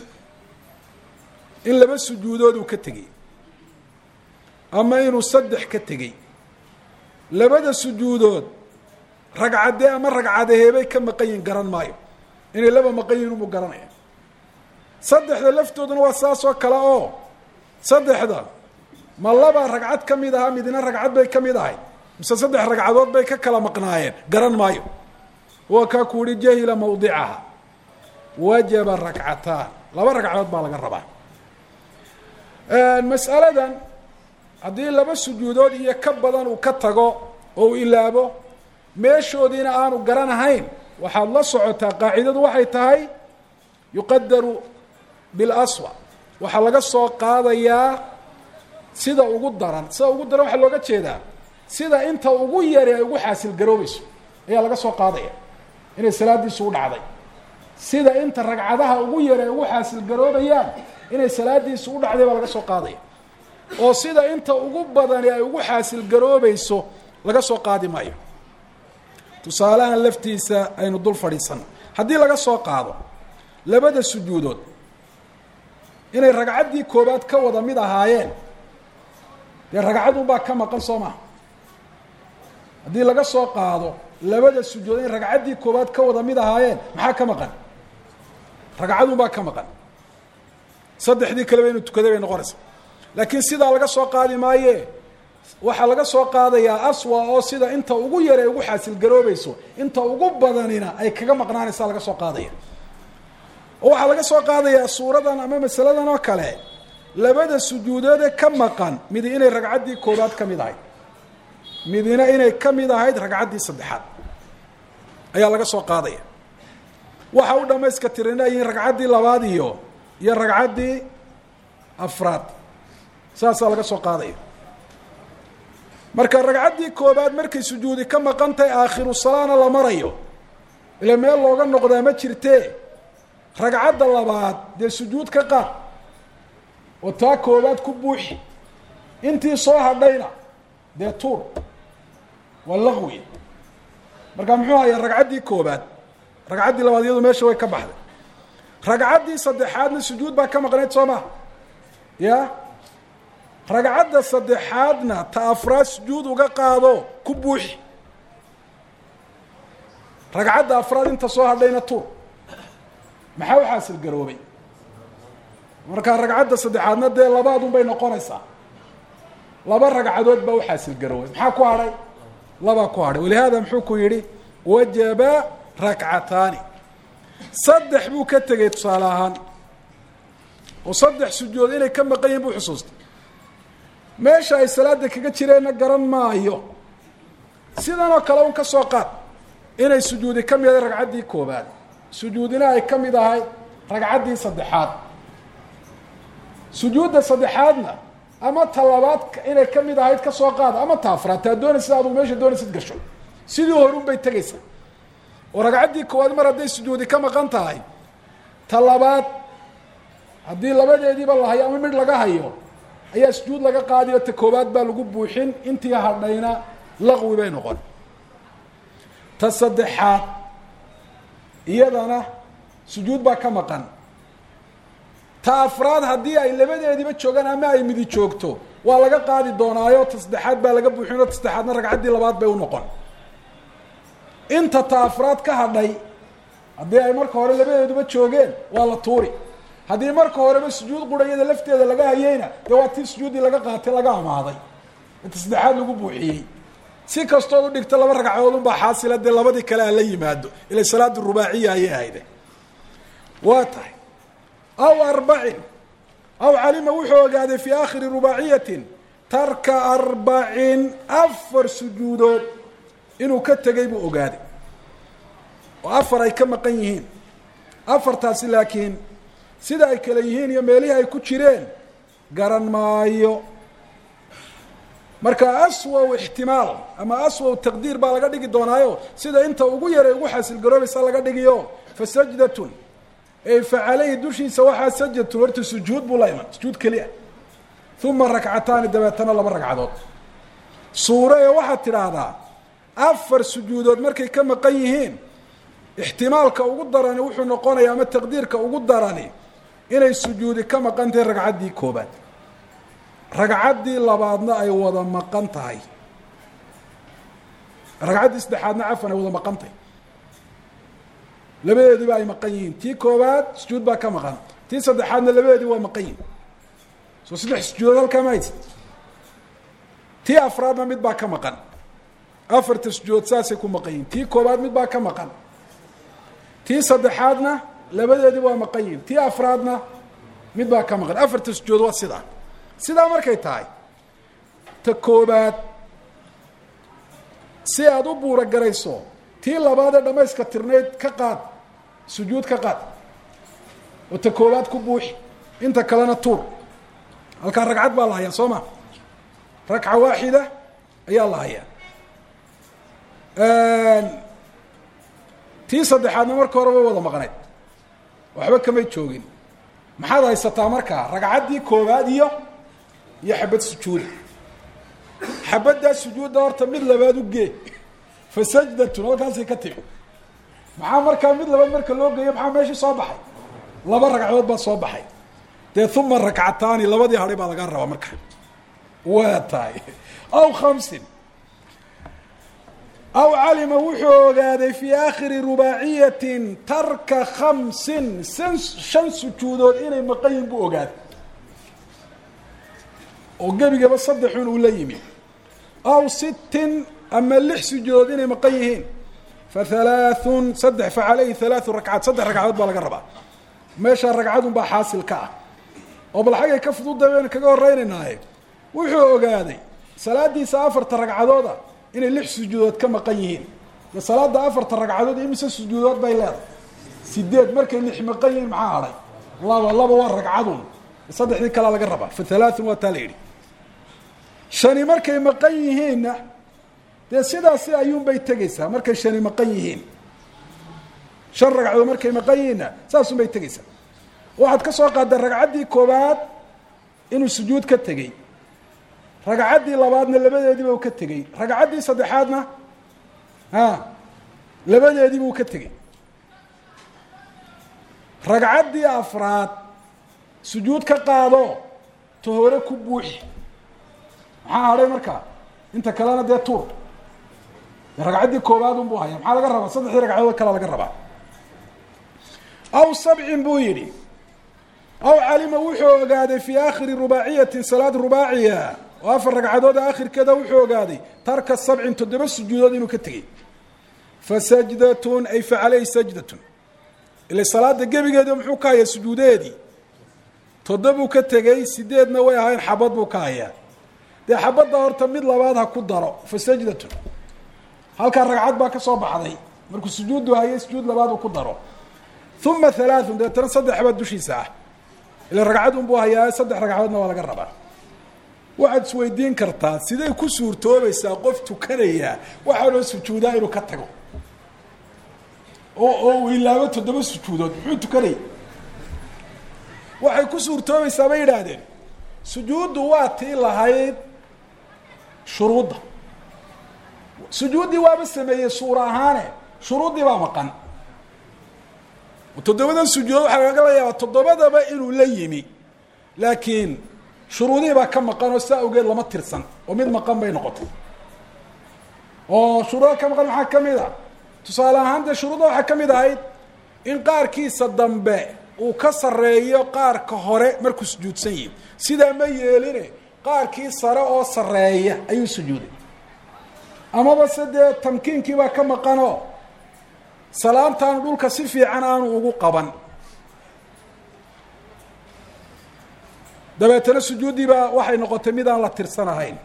in laba sujuudood uu ka tegey ama inuu saddex ka tegey labada sujuudood ragcadee ama ragcadeheebay ka maqan yihin garan maayo inay laba maqan yihin unbuu garanaya saddexda laftooduna waa saas oo kale oo saddexda ma laba ragcad ka mid ahaa midna ragcad bay ka mid ahayd mise saddex ragcadood bay ka kala maqnaayeen garan maayo waa kaa ku uhi jahila mawdicaha wajaba rakcataan laba ragcadood baa laga rabaa mas'aladan haddii laba sujuudood iyo ka badan uu ka tago oo uu ilaabo meeshoodiina aanu garanahayn waxaad la socotaa qaacidadu waxay tahay yuqadaru bilaswa waxaa laga soo qaadayaa sida ugu daran sida ugu daran waxaa looga jeedaa sida inta ugu yari ay ugu xaasil garoobayso ayaa laga soo qaadaya inay salaadiisu u dhacday sida inta ragcadaha ugu yari ay ugu xaasil garoobayaan inay salaadiisu u dhacday baa laga soo qaadaya oo sida inta ugu badani ay ugu xaasil garoobayso laga soo qaadi maayo tusaalahan laftiisa aynu dul fadhiisano haddii laga soo qaado labada sujuudood inay ragcaddii koobaad ka wada mid ahaayeen dee ragcadunbaa ka maqan soo maha haddii laga soo qaado labada sujuud inay ragcaddii koobaad ka wada mid ahaayeen maxaa ka maqan ragcadunbaa ka maqan saddexdii kaleba inuu tukaday bay noqonaysaa laakiin sidaa laga soo qaadi maaye waxaa laga soo qaadayaa aswa oo sida inta ugu yar ay ugu xaasil garoobayso inta ugu badanina ay kaga maqnaanaysaa laga soo qaadaya oo waxaa laga soo qaadayaa suuradan ama masaladan oo kale labada sujuudoodee ka maqan midi inay ragcaddii koobaad ka mid ahayd midina inay ka mid ahayd ragcaddii saddexaad ayaa laga soo qaadaya waxa u dhamayska tirinayiin ragcaddii labaad iyo iyo ragcaddii afraad saasaa laga soo qaadaya marka ragcaddii koobaad markay sujuudi ka maqan tahay aakhiru salaana la marayo ila meel looga noqdaa ma jirtee ragcadda labaad dee sujuud ka qaad oo taa koobaad ku buuxi intii soo hadhayna dee tuur waa laqwi marka muxuu hayaa ragcaddii koobaad ragcaddii labaad iyadu meesha way ka baxday ragcaddii saddexaadna sujuud baa ka maqnayd soo maha ya ragcadda saddexaadna ta afraad sujuud uga qaado ku buuxi ragcadda afraad inta soo hadhayna tuur maxaa u xaasil garoobay markaa ragcadda saddexaadna dee labaadun bay noqonaysaa laba ragcadood baa u xaasil garoobay maxaa ku hadhay labaa ku hadhay walihaada muxuu ku yidhi wajaba rakcataani saddex buu ka tegey tusaale ahaan oo saddex sujuud inay ka maqan yihin buu xusuustay meesha ay salaada kaga jireenna garan maayo sidan oo kale un ka soo qaad inay sujuudi ka mid ahay ragcaddii koobaad sujuudina ay ka mid ahay ragcaddii saddexaad sujuudda saddexaadna ama ta labaad inay ka mid ahayd ka soo qaada ama ta afraad taa doonaysid adugu meesha doonaysid gasho sidii horun bay tegaysaa oo ragcaddii koowaad mar hadday sujuudi ka maqan tahay ta labaad haddii labadeediiba la hayo ama midh laga hayo ayaa sujuud laga qaadiyo ta koowaad baa lagu buuxin intii hadhayna laqwi bay noqon ta saddexaad iyadana sujuud baa ka maqan ta afraad haddii ay labadeediiba joogaan ama ay midi joogto waa laga qaadi doonaayo ta saddexaad baa laga buuxinoo ta saddexaadna ragcaddii labaad bay u noqon inta ta afraad ka hadhay haddii ay marka hore labadeeduba joogeen waa la tuuri haddii marka horeba sujuud qura iyada lafteeda laga hayeyna dee waa tii sujuuddii laga qaatay laga amaaday inta saddexaad lagu buuxiyey si kastood u dhigto laba ragcadood unbaa xaasila dee labadii kale aan la yimaado ila salaadu rubaaciya ayay ahayde waa tahay aw arbacin aw calima wuxuu ogaaday fii aakhiri rubaaciyatin tarka arbacin afar sujuudood inuu ka tegay buu ogaaday oo afar ay ka maqan yihiin afartaasi laakiin sida ay kale yihiin iyo meelihii ay ku jireen garan maayo marka aswaw ixtimaal ama aswaw taqdiir baa laga dhigi doonaayo sida inta ugu yaray ugu xaasil garoobaysa laga dhigiyo fa sajdatun ey fa caleyhi dushiisa waxaa sajdatun horta sujuud buu la iman sujuud keliya uma rakcataani dabeetana laba ragcadood suure ee waxaad tidhaahdaa afar sujuudood markay ka maqan yihiin ixtimaalka ugu darani wuxuu noqonaya ama taqdiirka ugu darani inay sujuudi ka maqan tahay ragcaddii koobaad ragcaddii labaadna ay wada maqan tahay ragcaddii saddexaadna cafan ay wada maqan tahay labadeediba ay maqan yihiin tii koobaad sujuud baa ka maqan tii saddexaadna labadeedii waa maqan yihin soo saddex sujuudood halkaa ma haysid tii afraadna mid baa ka maqan afarta sujuudood saasay ku maqan yihin tii koobaad mid baa ka maqan tii saddexaadna labadeedii waa maqan yihin tii afraadna mid baa ka maqan afarta sujuud waa sidaa sidaa markay tahay ta koobaad si aada u buura garayso tii labaad ee dhamayska tirnayd ka qaad sujuud ka qaad oo ta koobaad ku buuxi inta kalena tuur halkaa ragcad baa la hayaa soo ma ragca waaxida ayaa la hayaa tii saddexaadna marka hore way wada maqnayd waxba kamay joogin maxaad haysataa markaa ragcaddii koobaad iyo iyo xabad sujuuda xabaddaa sujuudda horta mid labaad u gee fa sajdatun halkaasay ka timi maxaa markaa mid labaad marka loo geeyo maxaa meeshii soo baxay laba ragcadood baa soo baxay dee uma rakcataani labadii hadhay baa lagaa rabaa marka waa tahay aw khamsin aw calima wuxuu ogaaday fii aakhiri rubaaciyatin tarka khamsin san shan sujuudood inay maqan yihin buu ogaaday oo gebigaba saddexun uu la yimi aw sittin ama lix sujuudood inay maqan yihiin fa halaathun saddex fa caleyhi halaathu rakcaad saddex ragcadood baa laga rabaa meeshaa ragcadun baa xaasil ka ah oo bal xaggay ka fududa baynu kaga horeynaynaaye wuxuu ogaaday salaadiisa afarta ragcadooda inay lix sujuudood ka maqan yihiin de salaada afarta ragcadood imise sujuudood bay leedahay sideed markay lix maqan yihiin maxaa hadhay laba laba waa ragcadun saddexdii kalaa laga rabaa fa halaathun waa taa la yidhi shani markay maqan yihiinna dee sidaasi ayuunbay tegeysaa markay shani maqan yihiin shan ragcadood markay maqan yihiinna saasun bay tegeysaa waxaad ka soo qaadday ragcaddii koobaad inuu sujuud ka tegey ragcaddii labaadna labadeediiba uu ka tegey ragcaddii saddexaadna a labadeediiba uu ka tegey ragcaddii afraad sujuud ka qaado ta hore ku buuxi maxaa hadhay markaa inta kalena dee tuur ragcaddii koobaad unbuu haya maxaa laga rabaa saddexdii ragcadood kalea laga rabaa aw sabcin buu yidhi aw calima wuxuu ogaaday fii aakhiri rubaaciyatin salaad rubaaciya oo afar ragcadood aakhirkeeda wuxuu ogaaday tarka sabcin toddoba sujuudood inuu ka tegey fa sajdatun ay fa caleyhi sajdatun ila salaada gebigeeda muxuu ka hayaa sujuudaheedii toddobuu ka tegey sideedna way ahayn xabad buu ka hayaa dee xabadda horta mid labaad ha ku daro fa sajdatun halkaa ragcad baa ka soo baxday markuu sujuuddu hayay sujuud labaad uu ku daro uma halaathun dabeetana saddex baa dushiisa ah ila ragcad unbuu hayaa saddex ragcadoodna waa laga rabaa waxaad isweydiin kartaa siday ku suurtoobaysaa qof tukanaya waxaanoo sujuudaa inuu ka tago oo oo uu ilaabo toddoba sujuudood muxuu tukanaya waxay ku suurtoobaysaa bay yidhaahdeen sujuuddu waa tii lahayd shuruudda sujuuddii waaba sameeyey suura ahaane shuruuddii baa maqan toddobadan sujuudood waxaa laga la yaabaa toddobadaba inuu la yimi laakiin shuruudihii baa ka maqan oo saa awgeed lama tirsan oo mid maqan bay noqotay oo shuruuda ka maqan maxaa ka mid a tusaale ahaan dee shuruudda waxaa ka mid ahayd in qaarkiisa dambe uu ka sarreeyo qaarka hore markuu sujuudsan yihi sidaa ma yeeline qaarkii sare oo sarreeya ayuu sujuuday amaba se dee tamkiinkii baa ka maqanoo salaantaanu dhulka si fiican aanu ugu qaban dabeetana sujuuddii baa waxay noqotay mid aan la tirsan ahayn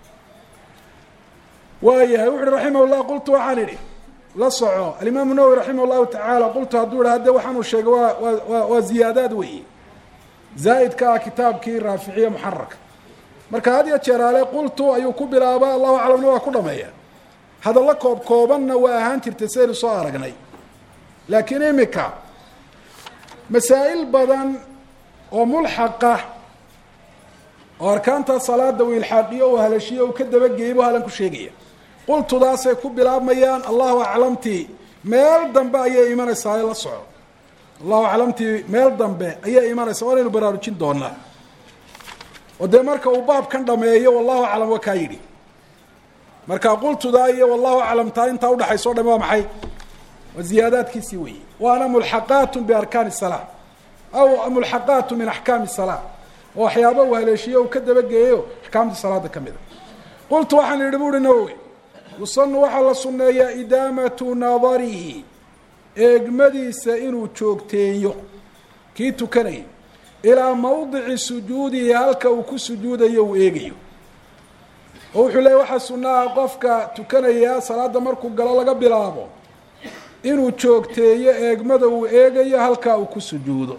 waayahay wuxu uhi raximah llah qultu waxaan idhi la soco alimaamu nawowi raximah llahu tacaala qultu hadduu idha hadde waxaanuu sheegay waa waa waa ziyaadaad weeye zaa'idka ah kitaabkii raaficiye muxararka marka had iyo jeeraale qultu ayuu ku bilaaba allahu aclamna waa ku dhameeya hadalla koob koobanna waa ahaan jirtay sidaynu soo aragnay laakiin imika masaa'il badan oo mulxaqa oo arkaanta salaada uu ilxaaqiyo uu halashiyo uu ka dabageeyey buu halan ku sheegaya qultudaasay ku bilaabmayaan allahu aclamtii meel dambe ayay imanaysaa la soco allahu aclamtii meel dambe ayay imanaysaa waanaynu baraarujin doonaa oo dee marka uu baabkan dhameeyo wallahu aclam waa kaa yidhi marka qultudaa iyo wallahu aclamtaa intaa udhaxayso o dham waa maxay waa ziyaadaadkiisii weeye waana mulxaqaat biarkaani الsalaa aw mulxaqaat min axkaami الsalaa oo waxyaaba uu haleeshiyo uu ka dabageeyo axkaamta salaada ka mida qultu waxaan idhi bu uhi nawowi yusanu waxaa la sunneeyaa idaamatu nadarihi eegmadiisa inuu joogteeyo kii tukanaya ilaa mawdici sujuudihi halka uu ku sujuudayo uu eegayo oo wuxuu leeyay waxaa sunnaha qofka tukanaya salaada markuu galo laga bilaabo inuu joogteeyo eegmada uu eegayo halkaa uu ku sujuudo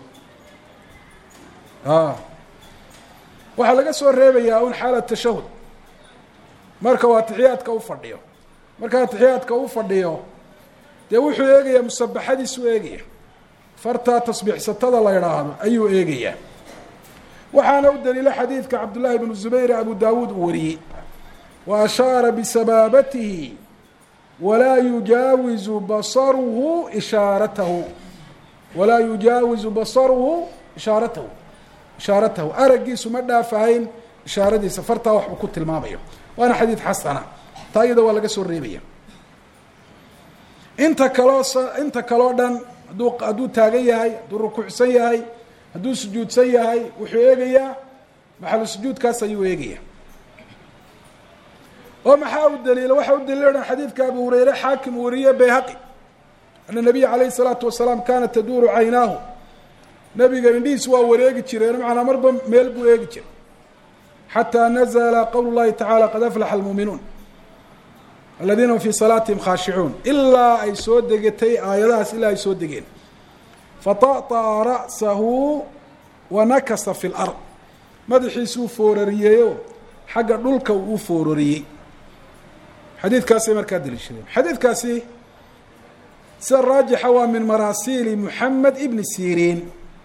waxaa laga soo reebayaa un xaala tashahud marka uu atixiyaadka u fadhiyo marka atixiyaadka u fadhiyo dee wuxuu eegayaa musabaxadiisuu eegaya fartaa tasbiixsatada la idhaahdo ayuu eegayaa waxaana u daliilo xadiidka cabdullaahi bnu zubayr abu daawuud uu wariyey wa ashaara bisabaabatihi walaa yujaawizu basaruhu ishaaratahu walaa yujaawizu basaruhu ishaaratahu ishaaratahu araggiisu ma dhaafahayn ishaaradiisa fartaa waxbuu ku tilmaamayo waana xadiid xasana taa iyada waa laga soo reebaya inta kaloo inta kaloo dhan hadduu hadduu taagan yahay hadduu rukuucsan yahay hadduu sujuudsan yahay wuxuu eegayaa maxalu sujuudkaas ayuu eegaya oo maxaa u daliila waxaa u daliila dhan xadiidka abu hureyre xaakim wariye bayhaqi ana nabiya calayhi salaatu wasalaam kaanat taduuru caynaahu nabiga indhihiis waa wareegi jireen macnaa marba meel buu eegi jiray xataa nazla qowl llahi tacala qad aflaxa almuuminuun aladiina hum fii salaatihim khaashicuun ilaa ay soo degetay aayadahaas ilaa ay soo degeen fata'طa'a ra'sahu wa nakasa fi lard madaxiisuu foorariyeeyo xagga dhulka uu u foorariyey xadiidkaasay markaa daliishadeen xadiidkaasi sida raajixa waa min maraasiili moxamed ibni siriin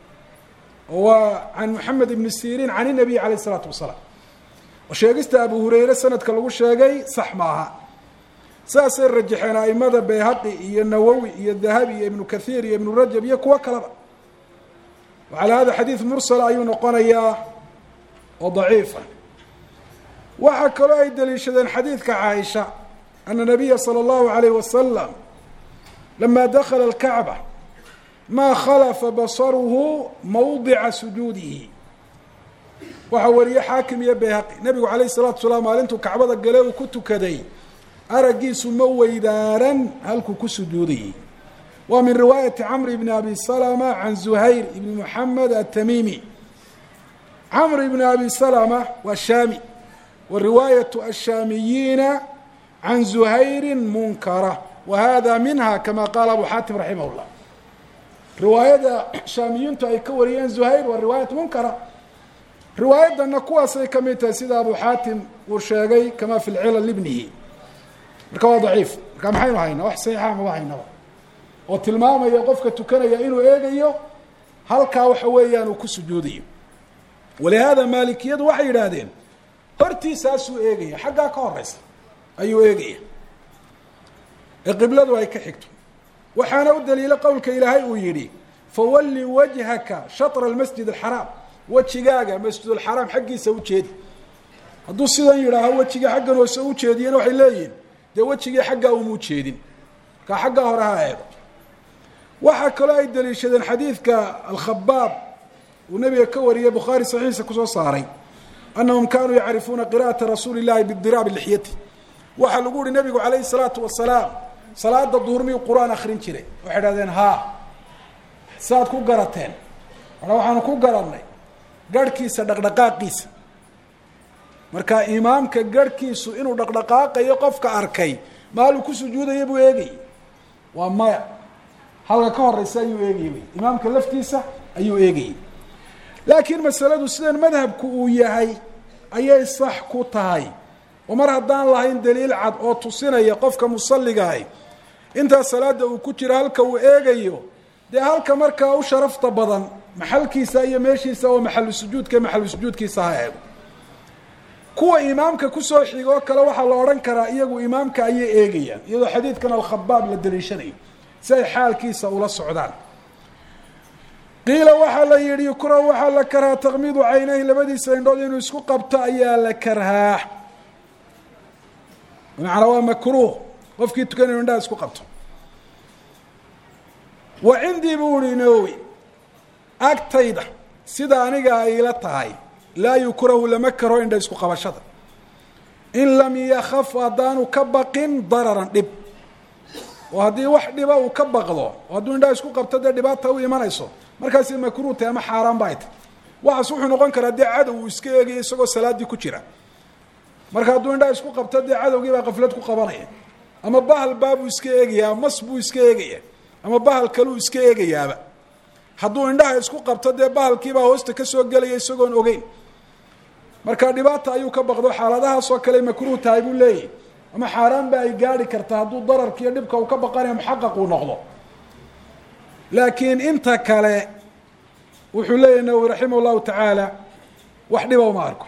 waa can moxamed ibni siriin can inabiy calayh isalaatu wasalaam oo sheegista abu hureyre sanadka lagu sheegay sax maaha saasay rajaxeen aimada bayhaqi iyo nawowi iyo dahabi iyo ibnu kathiir iyo ibnu rajab iyo kuwo kaleba wacalaa hada xadiid mursala ayuu noqonayaa oo daciifa waxaa kaloo ay daliishadeen xadiidka caaisha ana nabiya salى اllahu alayh wasalam lama dakala اlkacba maa khalafa basaruhu mawdica sujuudihi waxaa wariyey xaakim iyo bayhaqi nebigu calayh الsalatu salaam maalintuu kacbada gale uu ku tukaday araggiisu ma weydaaran halkuu ku sujuudayey waa min riwaayati camr bni abi salama can zuhayr ibni moxamed atamimi camr ibni abi salama waa shaami wa riwaayatu ashaamiyiina can zuhayri munkara wa hada minha kama qaala abu xaatim raximah llah riwaayada shaamiyiintu ay ka wariyeen zuhayr waa riwaayat munkara riwaayadana kuwaasay ka mid tahay sida abu xaatim uu sheegay kama fi lcilal ibnihi marka waa daciif marka maxaynu haynaa wax saxiixa maba haynaba oo tilmaamaya qofka tukanaya inuu eegayo halkaa waxa weeyaan uu ku sujuudayo walihaada maalikiyadu waxay yidhaahdeen hortiisaasuu eegaya xaggaa ka horeysa ayuu eegaya ee qibladu ay ka xigto waxaana u daliilo qowlka ilaahay uu yidhi fawalli wajhaka shatra almasjid alxaraam wejigaaga masjidulxaraam xaggiisa ujeedi hadduu sidan yidhaaho wejiga xaggan hoose ujeediyana waxay leeyihin dee wejigii xaggaa uma ujeedin markaa xaggaa hore ha eego waxaa kaloo ay daliishadeen xadiidka alkhabaab uu nabiga ka wariyey bukhaari saxiixa kusoo saaray anahum kanuu yacrifuuna qira'ata rasuuli illahi bidiraabi lixyati waxaa lagu yihi nabigu calayhi salaatu wasalaam salaada duhur miyuu qur-aan akrin jiray waxay idhahdeen haa saaad ku garateen mana waxaanu ku garannay garhkiisa dhaqdhaqaaqiisa marka imaamka garhkiisu inuu dhaqdhaqaaqayo qofka arkay maaluu ku sujuudaya buu eegayay waa maya halka ka horeysa ayuu eegayay imaamka laftiisa ayuu eegayay laakiin masaladu sidan madhabku uu yahay ayay sax ku tahay oo mar haddaan lahayn daliil cad oo tusinaya qofka musalligaah intaa salaada uu ku jiro halka uu eegayo dee halka markaa u sharafta badan maxalkiisa iyo meeshiisa oo maxalu sujuudka maxalu sujuudkiisa ha eego kuwa imaamka kusoo xigoo kale waxaa la odhan karaa iyagu imaamka ayay eegayaan iyadoo xadiidkan alkhabaab la daliishanayo si ay xaalkiisa ula socdaan qiila waxaa la yihi yukrahu waxaa la karhaa takmiidu caynayhi labadiisa indhood inuu isku qabto ayaa la karhaa bimacnaa waa makruuh qofkii tukanayu indhaha isku qabto wa cindii buu ihi nawowi agtayda sida aniga ay ila tahay laa yukrahu lama karo indha isku qabashada in lam yakaf haddaanu ka baqin dararan dhib oo haddii wax dhiba uu ka baqdo oo hadduu indhaha isku qabto dee dhibaata u imanayso markaasi makruuh tahay ama xaaraan ba ay tahy waxaas wuxuu noqon karaa dee cadow uu iska eegayo isagoo salaaddii ku jira marka hadduu indhaha isku qabto dee cadowgii baa qaflad ku qabanaya ama bahal baabuu iska eegayaa mas buu iska eegaya ama bahal kaluu iska eegayaaba hadduu indhaha isku qabto dee bahalkiibaa hoosta kasoo gelaya isagoon ogeyn marka dhibaata ayuu ka baqdo xaaladahaasoo kale makruuh tahay buu leeyahy ama xaaraan ba ay gaari karta hadduu dararka iyo dhibka uu ka baqanaya muxaqaq uu noqdo laakiin inta kale wuxuu leeyahy nawowi raximah llahu tacaala wax dhiba uma arko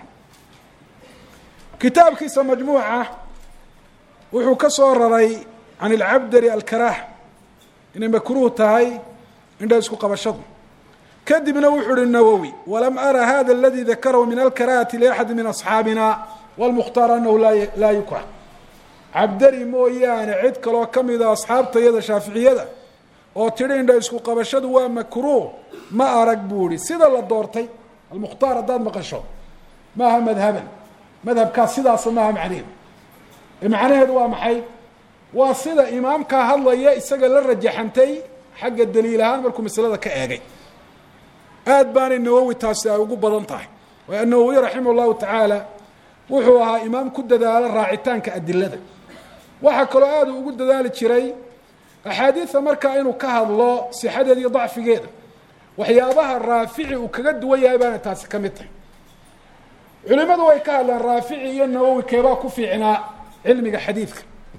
kitaabkiisa majmuuca wuxuu ka soo raray can ilcabdari alkarah inay makruuh tahay indha isku qabashadu kadibna wuxuu uhi nawowi walam ara hada aladi dakarahu min alkarahati liaxadi min asxaabina wlmukhtaar anahu laa yukrah cabdari mooyaane cid kaloo ka mida asxaabta iyada shaaficiyada oo tidhi indha isku qabashadu waa makruuh ma arag buu ihi sida la doortay almukhtaar haddaad maqasho maaha madhaban madhabkaas sidaasa maaha macnaheedu macnaheedu waa maxay waa sida imaamkaa hadlaya isaga la rajaxantay xagga daliil ahaan markuu masalada ka eegay aad baanay nawowi taasi ay ugu badan tahay waayo nawowi raximah llahu tacaala wuxuu ahaa imaam ku dadaalo raacitaanka adilada waxaa kaloo aada ugu dadaali jiray axaadiida markaa inuu ka hadlo sixadeeda iyo dacfigeeda waxyaabaha raafici uu kaga duwan yahay baana taasi ka mid tahay culimadu way ka hadlaan raafici iyo nawowi keebaa ku fiicnaa cilmiga xadiidka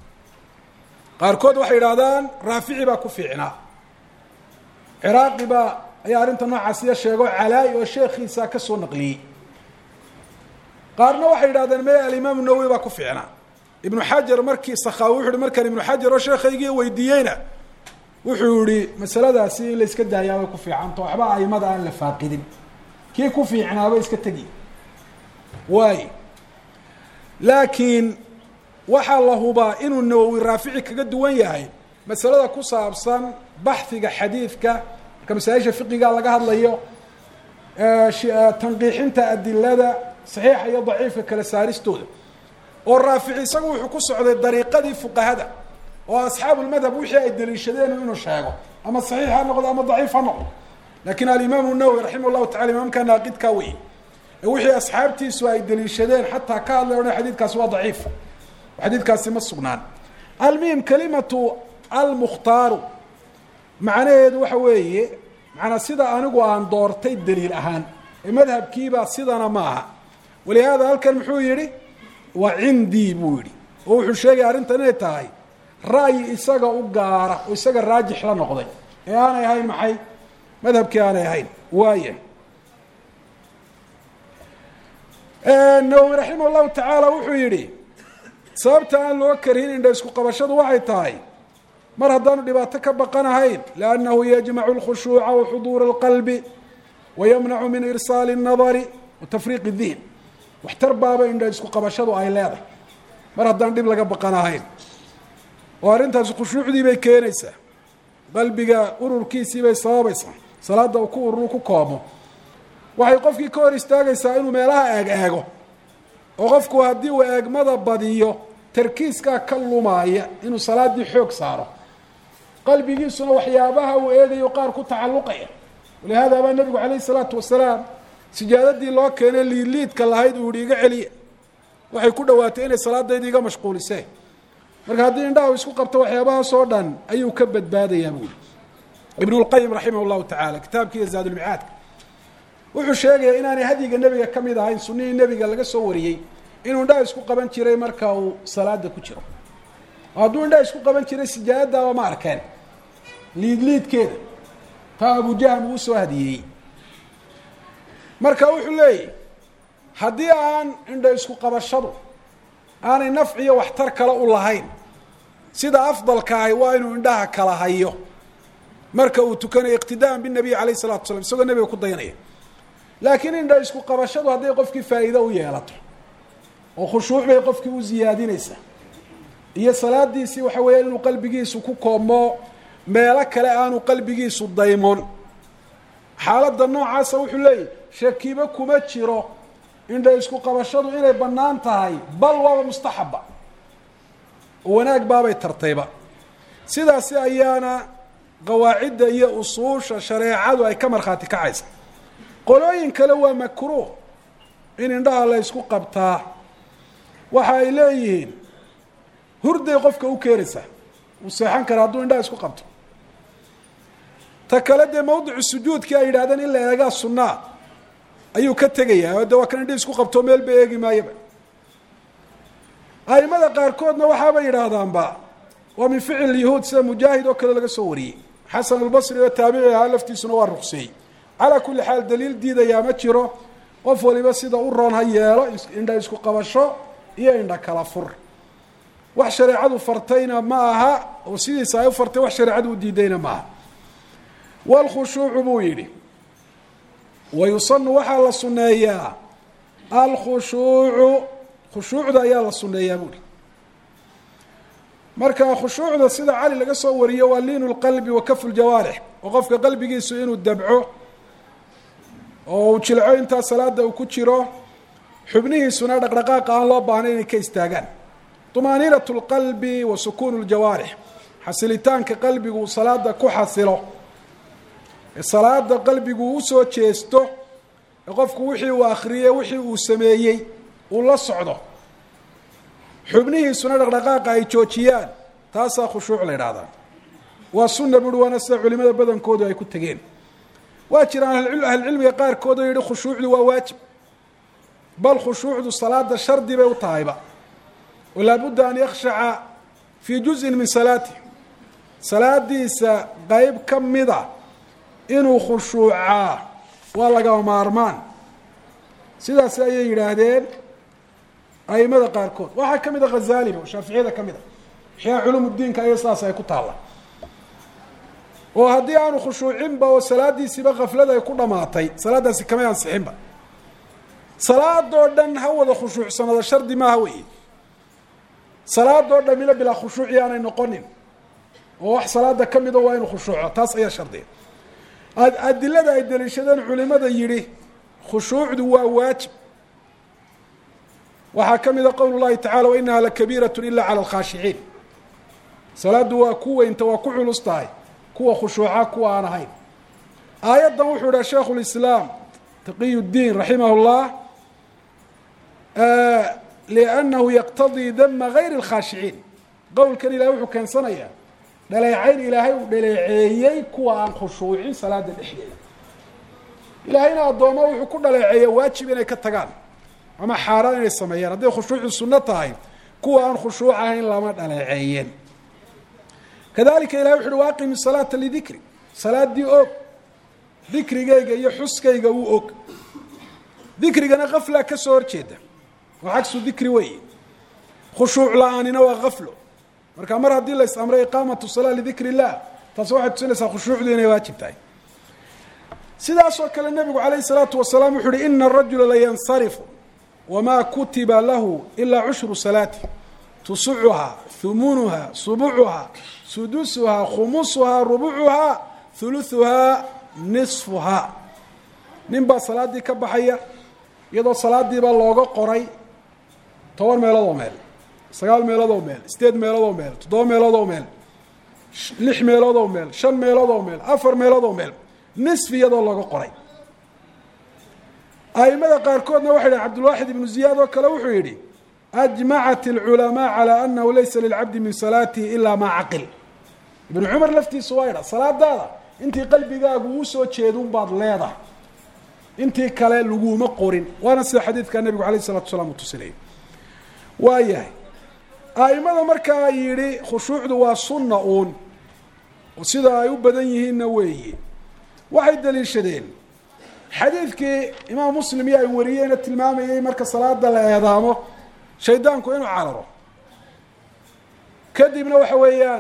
qaarkood waxay yidhahdaan raafici baa ku fiicnaa ciraaqi baa ayaa arrinta noocaasiya sheego calaa-i oo sheekhiisa ka soo naqliyey qaarna waxay yidhahdeen me alimaamu nawowi baa ku fiicnaa ibnu xajar markii sakaawi wuxu uhi markaan ibnu xajar oo sheekhaygii weydiiyeyna wuxuu yihi masaladaasi in la iska daayaa way ku fiicanta waxba aimada aan la faaqidin kii ku fiicnaaba iska tegi waay laakiin waxaa la hubaa inuu nawowi raafici kaga duwan yahay masalada ku saabsan baxhiga xadiidka marka masaa-isha fiqiga laga hadlayo tanqiixinta adilada saxiixa iyo daciifka kala saaristooda oo raafici isagu wuxuu ku socday dariiqadii fuqahada oo asxaabulmadhab wixii ay daliishadeen inuu sheego ama saxiix ha noqdo ama daciif ha noqdo lakin alimaamu nawowi raximah llahu tacala imaamka naaqidkaa wey ee wixii asxaabtiisu ay daliishadeen xataa ka hadlay odhan xadiidkaasi waa daciif xadiidkaasi ma sugnaan almuhim kalimatu almukhtaaru macnaheedu waxa weeye macanaa sida anigu aan doortay daliil ahaan ee madhabkiibaa sidana ma aha walihaada halkan muxuu yihi waa cindii buu yihi oo wuxuu sheegaya arrintan inay tahay ra'yi isaga u gaara oo isaga raajix la noqday ee aanay ahayn maxay madhabkii aanay ahayn waaya nawowi raximah llahu tacaala wuxuu yihi sababta aan loo karhin indha isku qabashadu waxay tahay mar haddaanu dhibaato ka baqanahayn liannahu yajmacu lkhushuuca wa xuduura alqalbi wa yamnacu min irsaali الnadari wa tafriiq الdihn waxtar baaba indha isku qabashadu ay leedahay mar haddaan dhib laga baqanahayn oo arrintaasi khushuucdii bay keenaysaa qalbiga ururkiisii bay sababaysaa salaada uu ku ururu ku koomo waxay qofkii ka hor istaagaysaa inuu meelaha eeg eego oo qofku haddii uu eegmada badiyo tarkiiskaa ka lumaaya inuu salaaddii xoog saaro qalbigiisuna waxyaabaha uu eegayo qaar ku tacalluqaya walihaada baa nebigu calayhi isalaatu wasalaam sijaadadii loo keenay liidliidka lahayd uu yihi iga celiya waxay ku dhawaatay inay salaadayda iga mashquuliseen marka haddii indhaha isku qabto waxyaabahaas oo dhan ayuu ka badbaadayaa buuri ibnu lqayim raximah llahu tacaala kitaabkiiyo zaadulmicaadka wuxuu sheegayaa inaanay hadyiga nebiga ka mid ahayn sunihii nebiga laga soo wariyey inuu indhaha isku qaban jiray marka uu salaada ku jiro oo hadduu indhaha isku qaban jiray sijaadadaaba ma arkeen liidliidkeeda taa abujahm uu soo hadiyeyey marka wuxuu leeyahy haddii aan indha isku qabashadu aanay nafciyo waxtar kale u lahayn sida afdalka ahi waa inuu indhaha kala hayo marka uu tukanayo iqtidaan binabiy alayh salatu slam isagoo nebiga ku dayanaya laakiin indha isku qabashadu hadday qofkii faa'iido u yeelato oo khushuuc bay qofkii u ziyaadinaysaa iyo salaadiisii waxa weeya inuu qalbigiisu ku koomo meelo kale aanu qalbigiisu daymoon xaaladda noocaasa wuxuu leeyahy shakibo kuma jiro indha isku qabashadu inay bannaan tahay bal waaba mustaxaba oo wanaag baabay tartayba sidaasi ayaana qawaacidda iyo usuusha shareecadu ay ka markhaati kacaysa qolooyin kale waa makruuh in indhaha la ysku qabtaa waxa ay leeyihiin hurday qofka u keenaysaa uu seexan kara hadduu indhaha isku qabto ta kale dee mawdicu sujuudkii ay yidhahdeen in la eegaa sunnaa ayuu ka tegayaa oo de waa kan indhihi isku qabto meel ba eegi maayaba aimada qaarkoodna waxaaba yidhaahdaanba waa min ficil yahuud sida mujaahid oo kale laga soo wariyey xasan albasri oo taabici ahaa laftiisuna waa ruqseeyey calaa kulli xaal daliil diidayaa ma jiro qof waliba sida u roon ha yeelo indha isku qabasho iyo indha kala fur wax shareecadu fartayna ma aha oo sidiisa ay u fartay wax shareecadu u diidayna ma aha waalkhushuucu buu yidhi wa yusanu waxaa la sunneeyaa alkhushuucu khushuucda ayaa la sunneeyaa buuhi marka khushuucda sida cali laga soo wariyo waa liinu lqalbi wa kafu ljawaarix oo qofka qalbigiisu inuu dabco oo uu jilco intaa salaada uu ku jiro xubnihiisuna dhaqdhaqaaqa aan loo baahnayn inay ka istaagaan طumaaniinat اlqalbi wa sukuun اljawaarix xasilitaanka qalbigu uu salaada ku xasilo ee salaada qalbigu usoo jeesto ee qofku wixii uu akriyey wixii uu sameeyey uu la socdo xubnihiisuna dhaqdhaqaaqa ay joojiyaan taasaa khushuuc la idhahdaa waa sunna buri waana sida culimada badankoodu ay ku tegeen waa jiraan ahlucilmiga qaarkood oo yihi khushuucdu waa waajib bal khushuucdu salaada shardi bay u tahayba oo laabudda an yakhshaca fii juzin min salaatih salaadiisa qeyb ka mida inuu khushuucaa waa lagama maarmaan sidaas ayay yidhaahdeen aimada qaarkood waxaa ka mid a khazaliba oo shaaficiyada ka mid a axyaa culum diinka aya sidaas ay ku taalla oo haddii aanu khushuucinba oo salaadiisiiba kaflada ay ku dhamaatay salaadaasi kamay ansixinba salaadoo dhan ha wada khushuucsanado shardi maaha wey salaadoo dhamina bilaa khushuuci aanay noqonin oo wax salaada ka mida waa inu khushuuco taas ayaa shardiya adilada ay daliishadeen culimada yidhi khushuucdu waa waajib waxaa ka mida qowl llahi tacala wainaha lakabiirat ila cala alkhaashiciin salaaddu waa ku weynta waa ku culus tahay kuwa khushuuca kuwa aan ahayn aayaddan wuxuu idhaha sheikhu lislaam taqiy ddiin raximah llah liannahu yaqtadii dama gayri اlkhaashiciin qowlkan ilahay wuxuu keensanayaa dhaleecayn ilaahay uu dhaleeceeyey kuwa aan khushuucin salaada dhexdeeda ilaahayna addooma wuxuu ku dhaleeceeya waajib inay ka tagaan ama xaaraan inay sameeyaan hadday khushuucu sunno tahay kuwa aan khushuuc ahayn lama dhaleeceeyeen kadalika ilahay wuxu uhi waaqimi salaata lidikri salaaddii og dikrigayga iyo xuskayga wuu og dikrigana kaflaa ka soo horjeeda oo cagsu dikri weeye khushuuc la-aanina waa kaflo marka mar haddii la is amray iqaamatu salaa lidikri illah taasi waxay tusinaysaa khushuucdu inay waajib tahay sidaasoo kale nebigu calayhi salaatu wasalaam wuxu uhi ina arajula layansarifu wamaa kutiba lahu ilaa cushru salaati tusucuhaa humunuhaa subucuhaa sudusuhaa khumusuhaa rubucuhaa huluثuhaa nisfuhaa nin baa salaaddii ka baxaya iyadoo salaadiiba looga qoray toban meelood oo meel sagaal meelood oo meel sideed meelood oo meel toddoba meelood oo meel lix meelood oo meel shan meelood oo meel afar meelood oo meel nisfi iyadoo looga qoray aimada qaarkoodna waxay yihi cabdulwaaxid ibnu ziyaad oo kale wuxuu yidhi ajmacat اlculamaa calى anahu laysa lilcabdi min salaatihi ilaa maa caqil ibnu cumar laftiisu waa idha salaadaada intii qalbigaagu uu soo jeedun baad leedahay intii kale laguma qorin waana sida xadiidka nebigu alayh الsalatu salaam uu tusinayay waa yahay aimada markaa yidhi khushuucdu waa sunna uun sida ay u badan yihiinna weeye waxay daliishadeen xadiidkii imaam muslim iyo ay wariyeena tilmaamayay marka salaada la eedaamo shaydaanku inuu cararo kadibna waxa weeyaan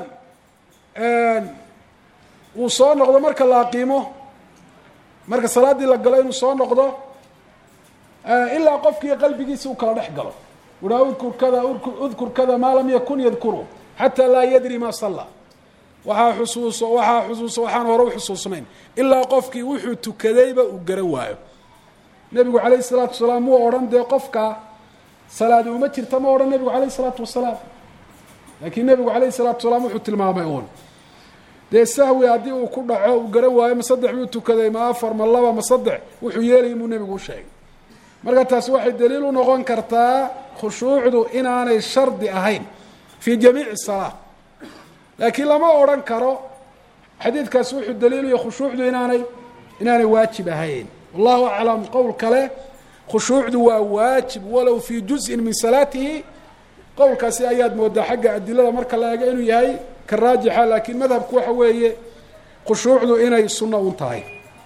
uu soo noqdo marka la aqiimo marka salaaddii la galo inuu soo noqdo ilaa qofkii qalbigiisa uu kala dhex galo uhaa udkur kada udkur kada maa lam yakun yadkuru xataa laa yadri ma salla waxaa xusuuso waxaa xusuuso waxaan hore u xusuusnayn ilaa qofkii wuxuu tukadayba uu garan waayo nebigu calayhi salaatu wasalaam muu odhan dee qofka salaadi uma jirta ma odhan nebigu calayhi salaatu wasalaam laakiin nebigu calayhi salaatu wasalaam wuxuu tilmaamay uun dee sahwi haddii uu ku dhaco uu garan waayo ma saddex buu tukaday ma afar ma laba ma saddex wuxuu yeelayay muu nebigu u sheegay marka taasi waxay daliil u noqon kartaa khushuucdu inaanay shardi ahayn fii jamiici salaa laakiin lama odhan karo xadiidkaasi wuxuu daliilaya khushuucdu inaanay inaanay waajib ahayn wallahu aclam qowl kale khushuucdu waa waajib walow fii juzءin min salaatihi qowlkaasi ayaad moodaa xagga adilada marka la eego inuu yahay ka raajixa laakiin madhabku waxa weeye khushuucdu inay sunno un tahay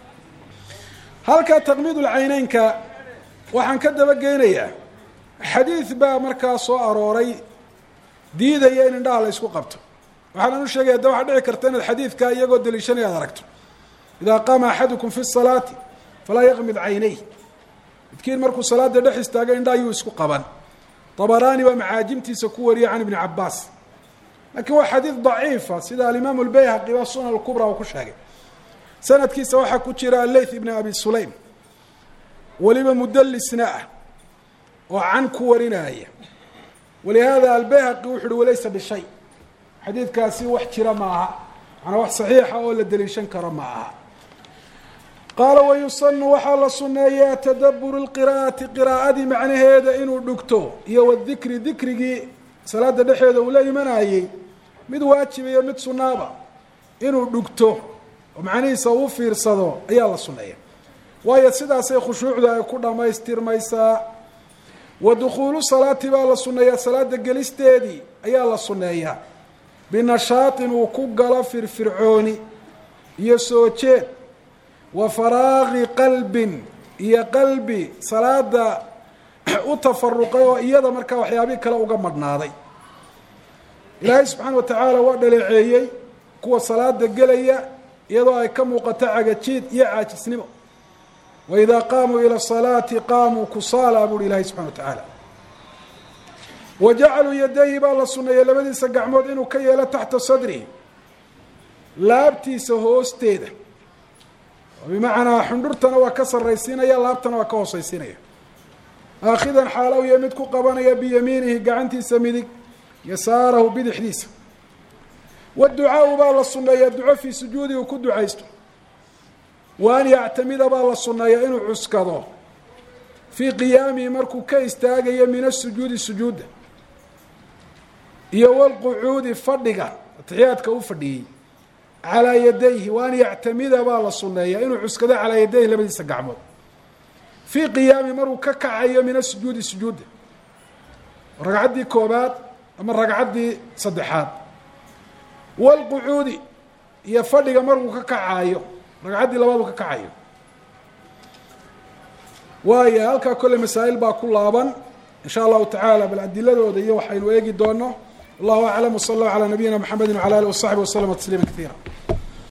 halka taqmiid lcayneynka waxaan ka dabageynayaa xadiid baa markaa soo arooray diidaya in indhaha la ysku qabto waxaanan u sheegaya da waxaa dhici karta inaad xadiidkaa iyagoo daliishanaya ad aragto idaa qaama axadukum fi salaati falaa yaqmid caynay midkiin markuu salaada dhex istaaga indha ayuu isku qaban dabaraani baa macaajimtiisa ku wariyay can ibni cabaas laakiin waa xadiid daciifa sida alimaamu lbayhaqi ba sunan lkubra uu ku sheegay sanadkiisa waxaa ku jira aleyth ibn abi sulaym weliba mudalisna ah oo can ku warinaya walihaada albayhaqi wuxu uhi walaysa bishay xadiidkaasi wax jira ma aha manaa wax saxiixa oo la daliishan karo ma aha qaala wayusanu waxaa la suneeyaa tadaburu lqiraa'ati qiraa'adii macnaheeda inuu dhugto iyo wadikri dikrigii salaada dhexeeda uu la imanayey mid waajibayo mid sunaaba inuu dhugto oo macnihiisa uu fiirsado ayaa la suneeya waayo sidaasay khushuucda ay ku dhammaystirmaysaa wa dukhuulu salaati baa la suneeyaa salaada gelisteedii ayaa la suneeyaa binashaatin uu ku galo firfircooni iyo soo jeed wa faraaqi qalbin iyo qalbi salaada u tafaruqay oo iyada markaa waxyaabihii kale uga madhnaaday ilaahay subxaana wa tacaala waa dhaleeceeyey kuwa salaada gelaya iyadoo ay ka muuqato cagajiid iyo caajisnimo wa idaa qaamuu ila salaati qaamuu kusaala buuhi ilaahay subxana wa tacaala wa jacaluu yadayhi baa la suneeyey labadiisa gacmood inuu ka yeelo taxta sadrihi laabtiisa hoosteeda bimacnaa xundhurtana waa ka sarraysiinaya laabtana waa ka hoosaysiinaya aakhidan xaalow iyo mid ku qabanaya biyamiinihi gacantiisa midig yasaarahu bidixdiisa waducaau baa la suneeyaa duco fii sujuudi uu ku ducaysto wa an yactamida baa la suneeyaa inuu cuskado fii qiyaamihi markuu ka istaagayo min asujuudi sujuudda iyo walqucuudi fadhiga atixiyaadka u fadhiyey calaa yadayhi wa an yactamida baa la suneeyaa inuu cuskado calaa yadayhi labadiisa gacmood fii qiyaami maruu ka kacayo min asujuudi sujuudda ragcaddii koobaad ama ragcaddii saddexaad walqucuudi iyo fadhiga markuu ka kacayo ragcaddii labaad uu ka kacayo waayo halkaa kolle masaa'il baa ku laaban in sha allahu tacaala bal adiladooda iyo waxaynu eegi doono wallahu aclam wsala allahu calaa nabiyina mxamedi wcala alih wasaxbi waslama tasliima kaiira